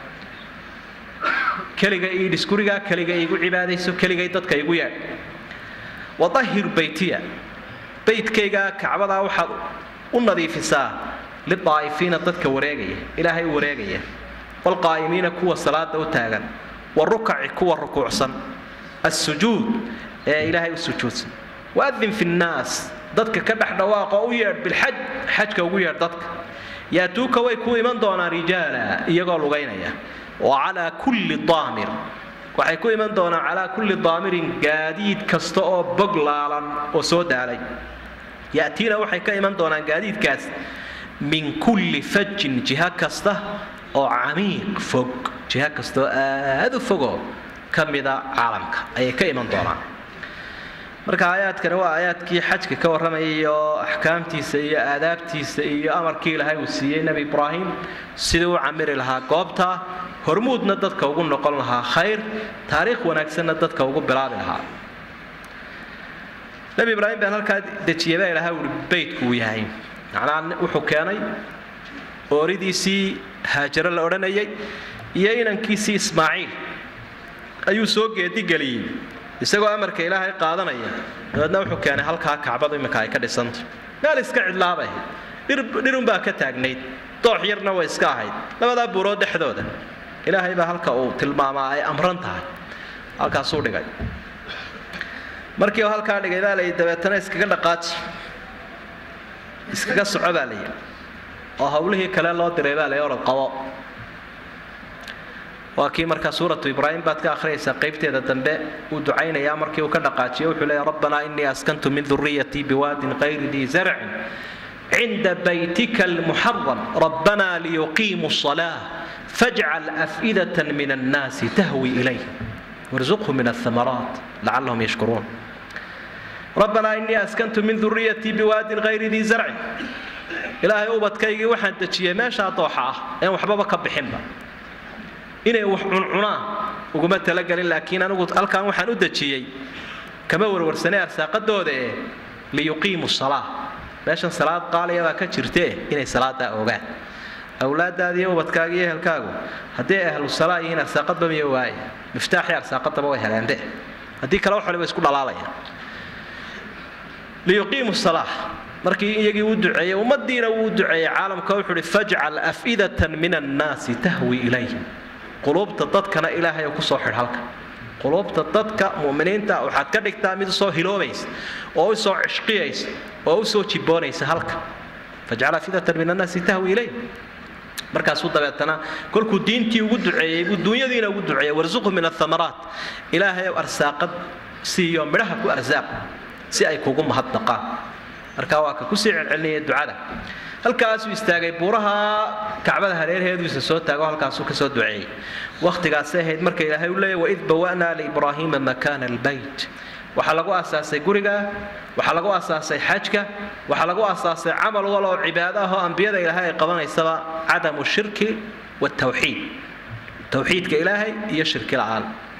keliga ii dhis gurigaa keliga iigu cibaadayso keligay dadka igu yeedh wadahir beytiya beydkaygaa kacbadaa waxaad u nadiifisaa lidaa'ifiina dadka wareegaya ilaahay u wareegaya waalqaa'imiina kuwa salaada u taagan warukaci kuwa rukuucsan assujuud ee ilaahay u sujuudsan waadin fi nnaas dadka ka dhex dhawaaqoo u yeedh bilxaj xajka ugu yeedh dadka yaatuuka way ku iman doonaan rijaala iyagoo lugaynaya wa calaa kulli daamir waxay ku iman doonaan calaa kulli daamirin gaadiid kasta oo bog laalan oo soo daalay ya'tiina waxay ka iman doonaan gaadiidkaas min kulli fajin jiha kasta oo camiiq fog jiha kasta oo aad u fogoo ka mida caalamka ayay ka iman doonaan marka aayaadkani waa aayaadkii xajka ka warramayay iyo axkaamtiisa iyo aadaabtiisa iyo amarkii ilaahay uu siiyey nebi ibraahim sidii u camiri lahaa goobta hormuudna dadka ugu noqon lahaa khayr taariikh wanaagsanna dadka ugu bilaabi lahaa nebi ibraahim baan halkaa dejiyay baa ilaahay uhi beytku uu yahay macnaa wuxuu keenay ooridiisii haajaro la odhanayay iyo inankiisii ismaaciil ayuu soo geedigeliyey isagoo amarka ilaahay qaadanaya dabeedna wuxuu keenay halkaa kacbadu iminka ay ka dhisanta meel iska cidlaabay dhirunbaa ka taagnayd doox yarna way iska ahayd labadaa buurood dhexdooda ilaahay baa halka uu tilmaamaa ay amran tahay halkaasuu dhigay markii uu halkaa dhigay baa layi dabeetana iskaga dhaqaaji iskaga soco baa layi oo hawlihii kale loo diray baa layi orod qabo waa kii markaa suuratu ibraahim baad ka akhriyaysaa qaybteeda dambe uu ducaynayaa markii uu ka dhaqaajiyo wuxuu leeyahy rabbanaa innii askantu min duriyatii biwaadin qayri dii zarcin cinda baytika almuxaram rabbanaa liyuqiimuu الصalaaة fajcal af'idaة min الnaasi tahwi ilayh warzuqhu min الhamaraat lacalahum yashkuruun rabbanaa innii askantu min duriyatii biwaadin hayri dii zarcin ilaahay ubadkaygii waxaan dejiyey meeshaa dooxa ah een waxbaba ka bixinba inay wax cuncunaan uguma talagelin laakiin anigu halkan waxaan u dejiyey kama warwarsanay arsaaqadooda ee liyuqiimu salaa meeshan salaad qaaliya baa ka jirtee inay salaadaa ogaan awlaadaada iyo ubadkaaga iyo ehelkaagu haddii ay ahlu salaa yihiin arsaaqadba miyo waaye miftaaxii arsaaqadaba way heleende haddii kale wax waliba isku dhalaalayaan liyuqiimu salaa markii iyagii uu duceeyey ummadiina wuu duceeyey caalamka wuxuu uhi fajcal af'idatan min annaasi tahwi ilayhim quluubta dadkana ilaahay kusoo xidh halka quluubta dadka muminiinta waxaad ka dhigtaa mid usoo hiloobaysa oo usoo cishqiyaysa oo usoo jiboonaysa halka fajcal afidatan min annaasi tahwi ilayh markaasuu dabeetana kolkuu diintii ugu duceeyey buu duunyadiina ugu duceeyey warsuqhu min athamaraat ilaahay arsaaqad siiyo midhaha ku arsaaq si ay kugu mahadnaqaan marka waa ka kusii celcelinaya ducada halkaasuu istaagay buuraha kacbada hareerheeduisa soo taago halkaasuu kasoo duceeyey wakhtigaasay ahayd marka ilaahay u leeyahy waid bawa'naa liibraahiima makaana albayt waxaa lagu asaasay guriga waxaa lagu asaasay xajka waxaa lagu asaasay camal wal oo cibaado ah oo ambiyada ilaahay ay qabanaysaba cadamu shirki watawxiid tawxiidka ilaahay iyo shirki la'aan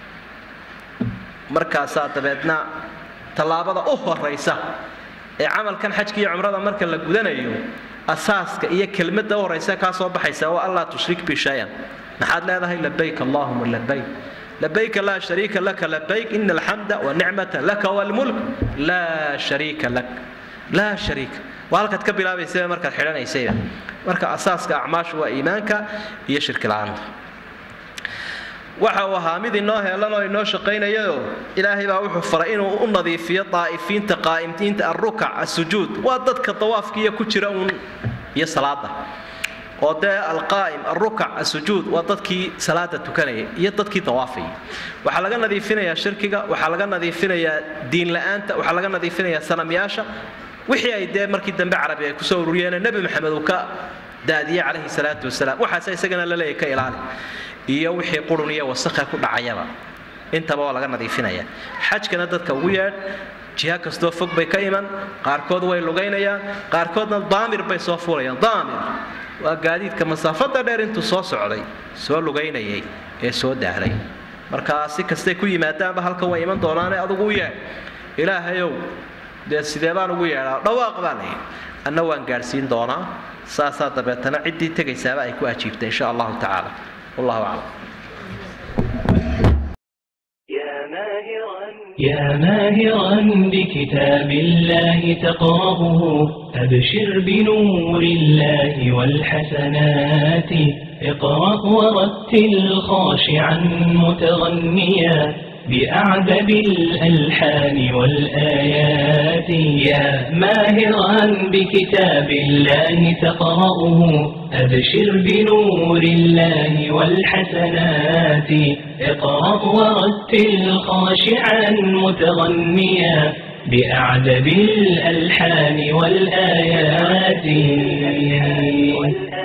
markaasaa dabeedna tallaabada u horaysa ee camalkan xajka iyo cumrada marka la gudanayo asaaska iyo kelmadda u horaysa kaa soo baxaysa waa allaa tushrik bi shayan maxaad leedahay labayk allahuma labayk labayka laa shariika laka labayk ina alxamda wanicmata laka walmulk laa shariika lak laa shariika waa halkaad ka bilaabaysaba markaad xidhanaysayba marka asaaska acmaashu waa iimaanka iyo shirki la'aanta waxa uu ahaa mid inoo heelan oo inoo shaqaynayao ilaahay baa wuxuu faray inuu u nadiifiyo daa'ifiinta qaa'imtiinta alrukac asujuud waa dadka dawaafkiiyo ku jira uun iyo salaada oo dee alqaa'im alrukac asujuud waa dadkii salaada tukanaya iyo dadkii dawaafaya waxaa laga nadiifinayaa shirkiga waxaa laga nadiifinayaa diin la'aanta waxaa laga nadiifinayaa sanamyaasha wixii ay dee markii dambe carabi ay kusoo ururiyeene nebi maxamed uu ka daadiyey calayhi salaatu wasalaam waxaase isagana la leeyahy ka ilaali iyo wixii qurun iyo wasakha ku dhacayaba intaba waa laga nadiifinaya xajkana dadka ugu yeedh jiha kastoo fog bay ka iman qaarkood way lugaynayaan qaarkoodna daamir bay soo fuulayaan daamir waa gaadiidka masaafada dheer intuu soo socday soo lugaynayay ee soo daalay markaa si kastay ku yimaadaanba halkan way iman doonaane adugu u yeedh ilaahayow dee sidee baan ugu yeedhaa dhawaaq baa layidhi anna waan gaadhsiin doonaa saasaa dabeetana ciddii tegaysaaba ay ku ajiibtay insha allahu tacaala والله أعلم يا ماهرا بكتاب الله تقرأه أبشر بنور الله والحسنات اقرأ ورتل خاشعا متغنيا بأعذب الألحان والآيات يا ماهرا بكتاب الله تقرأه أبشر بنور الله والحسنات اقرأ ورتل خاشعا متغنيا بأعذب الألحان والآيات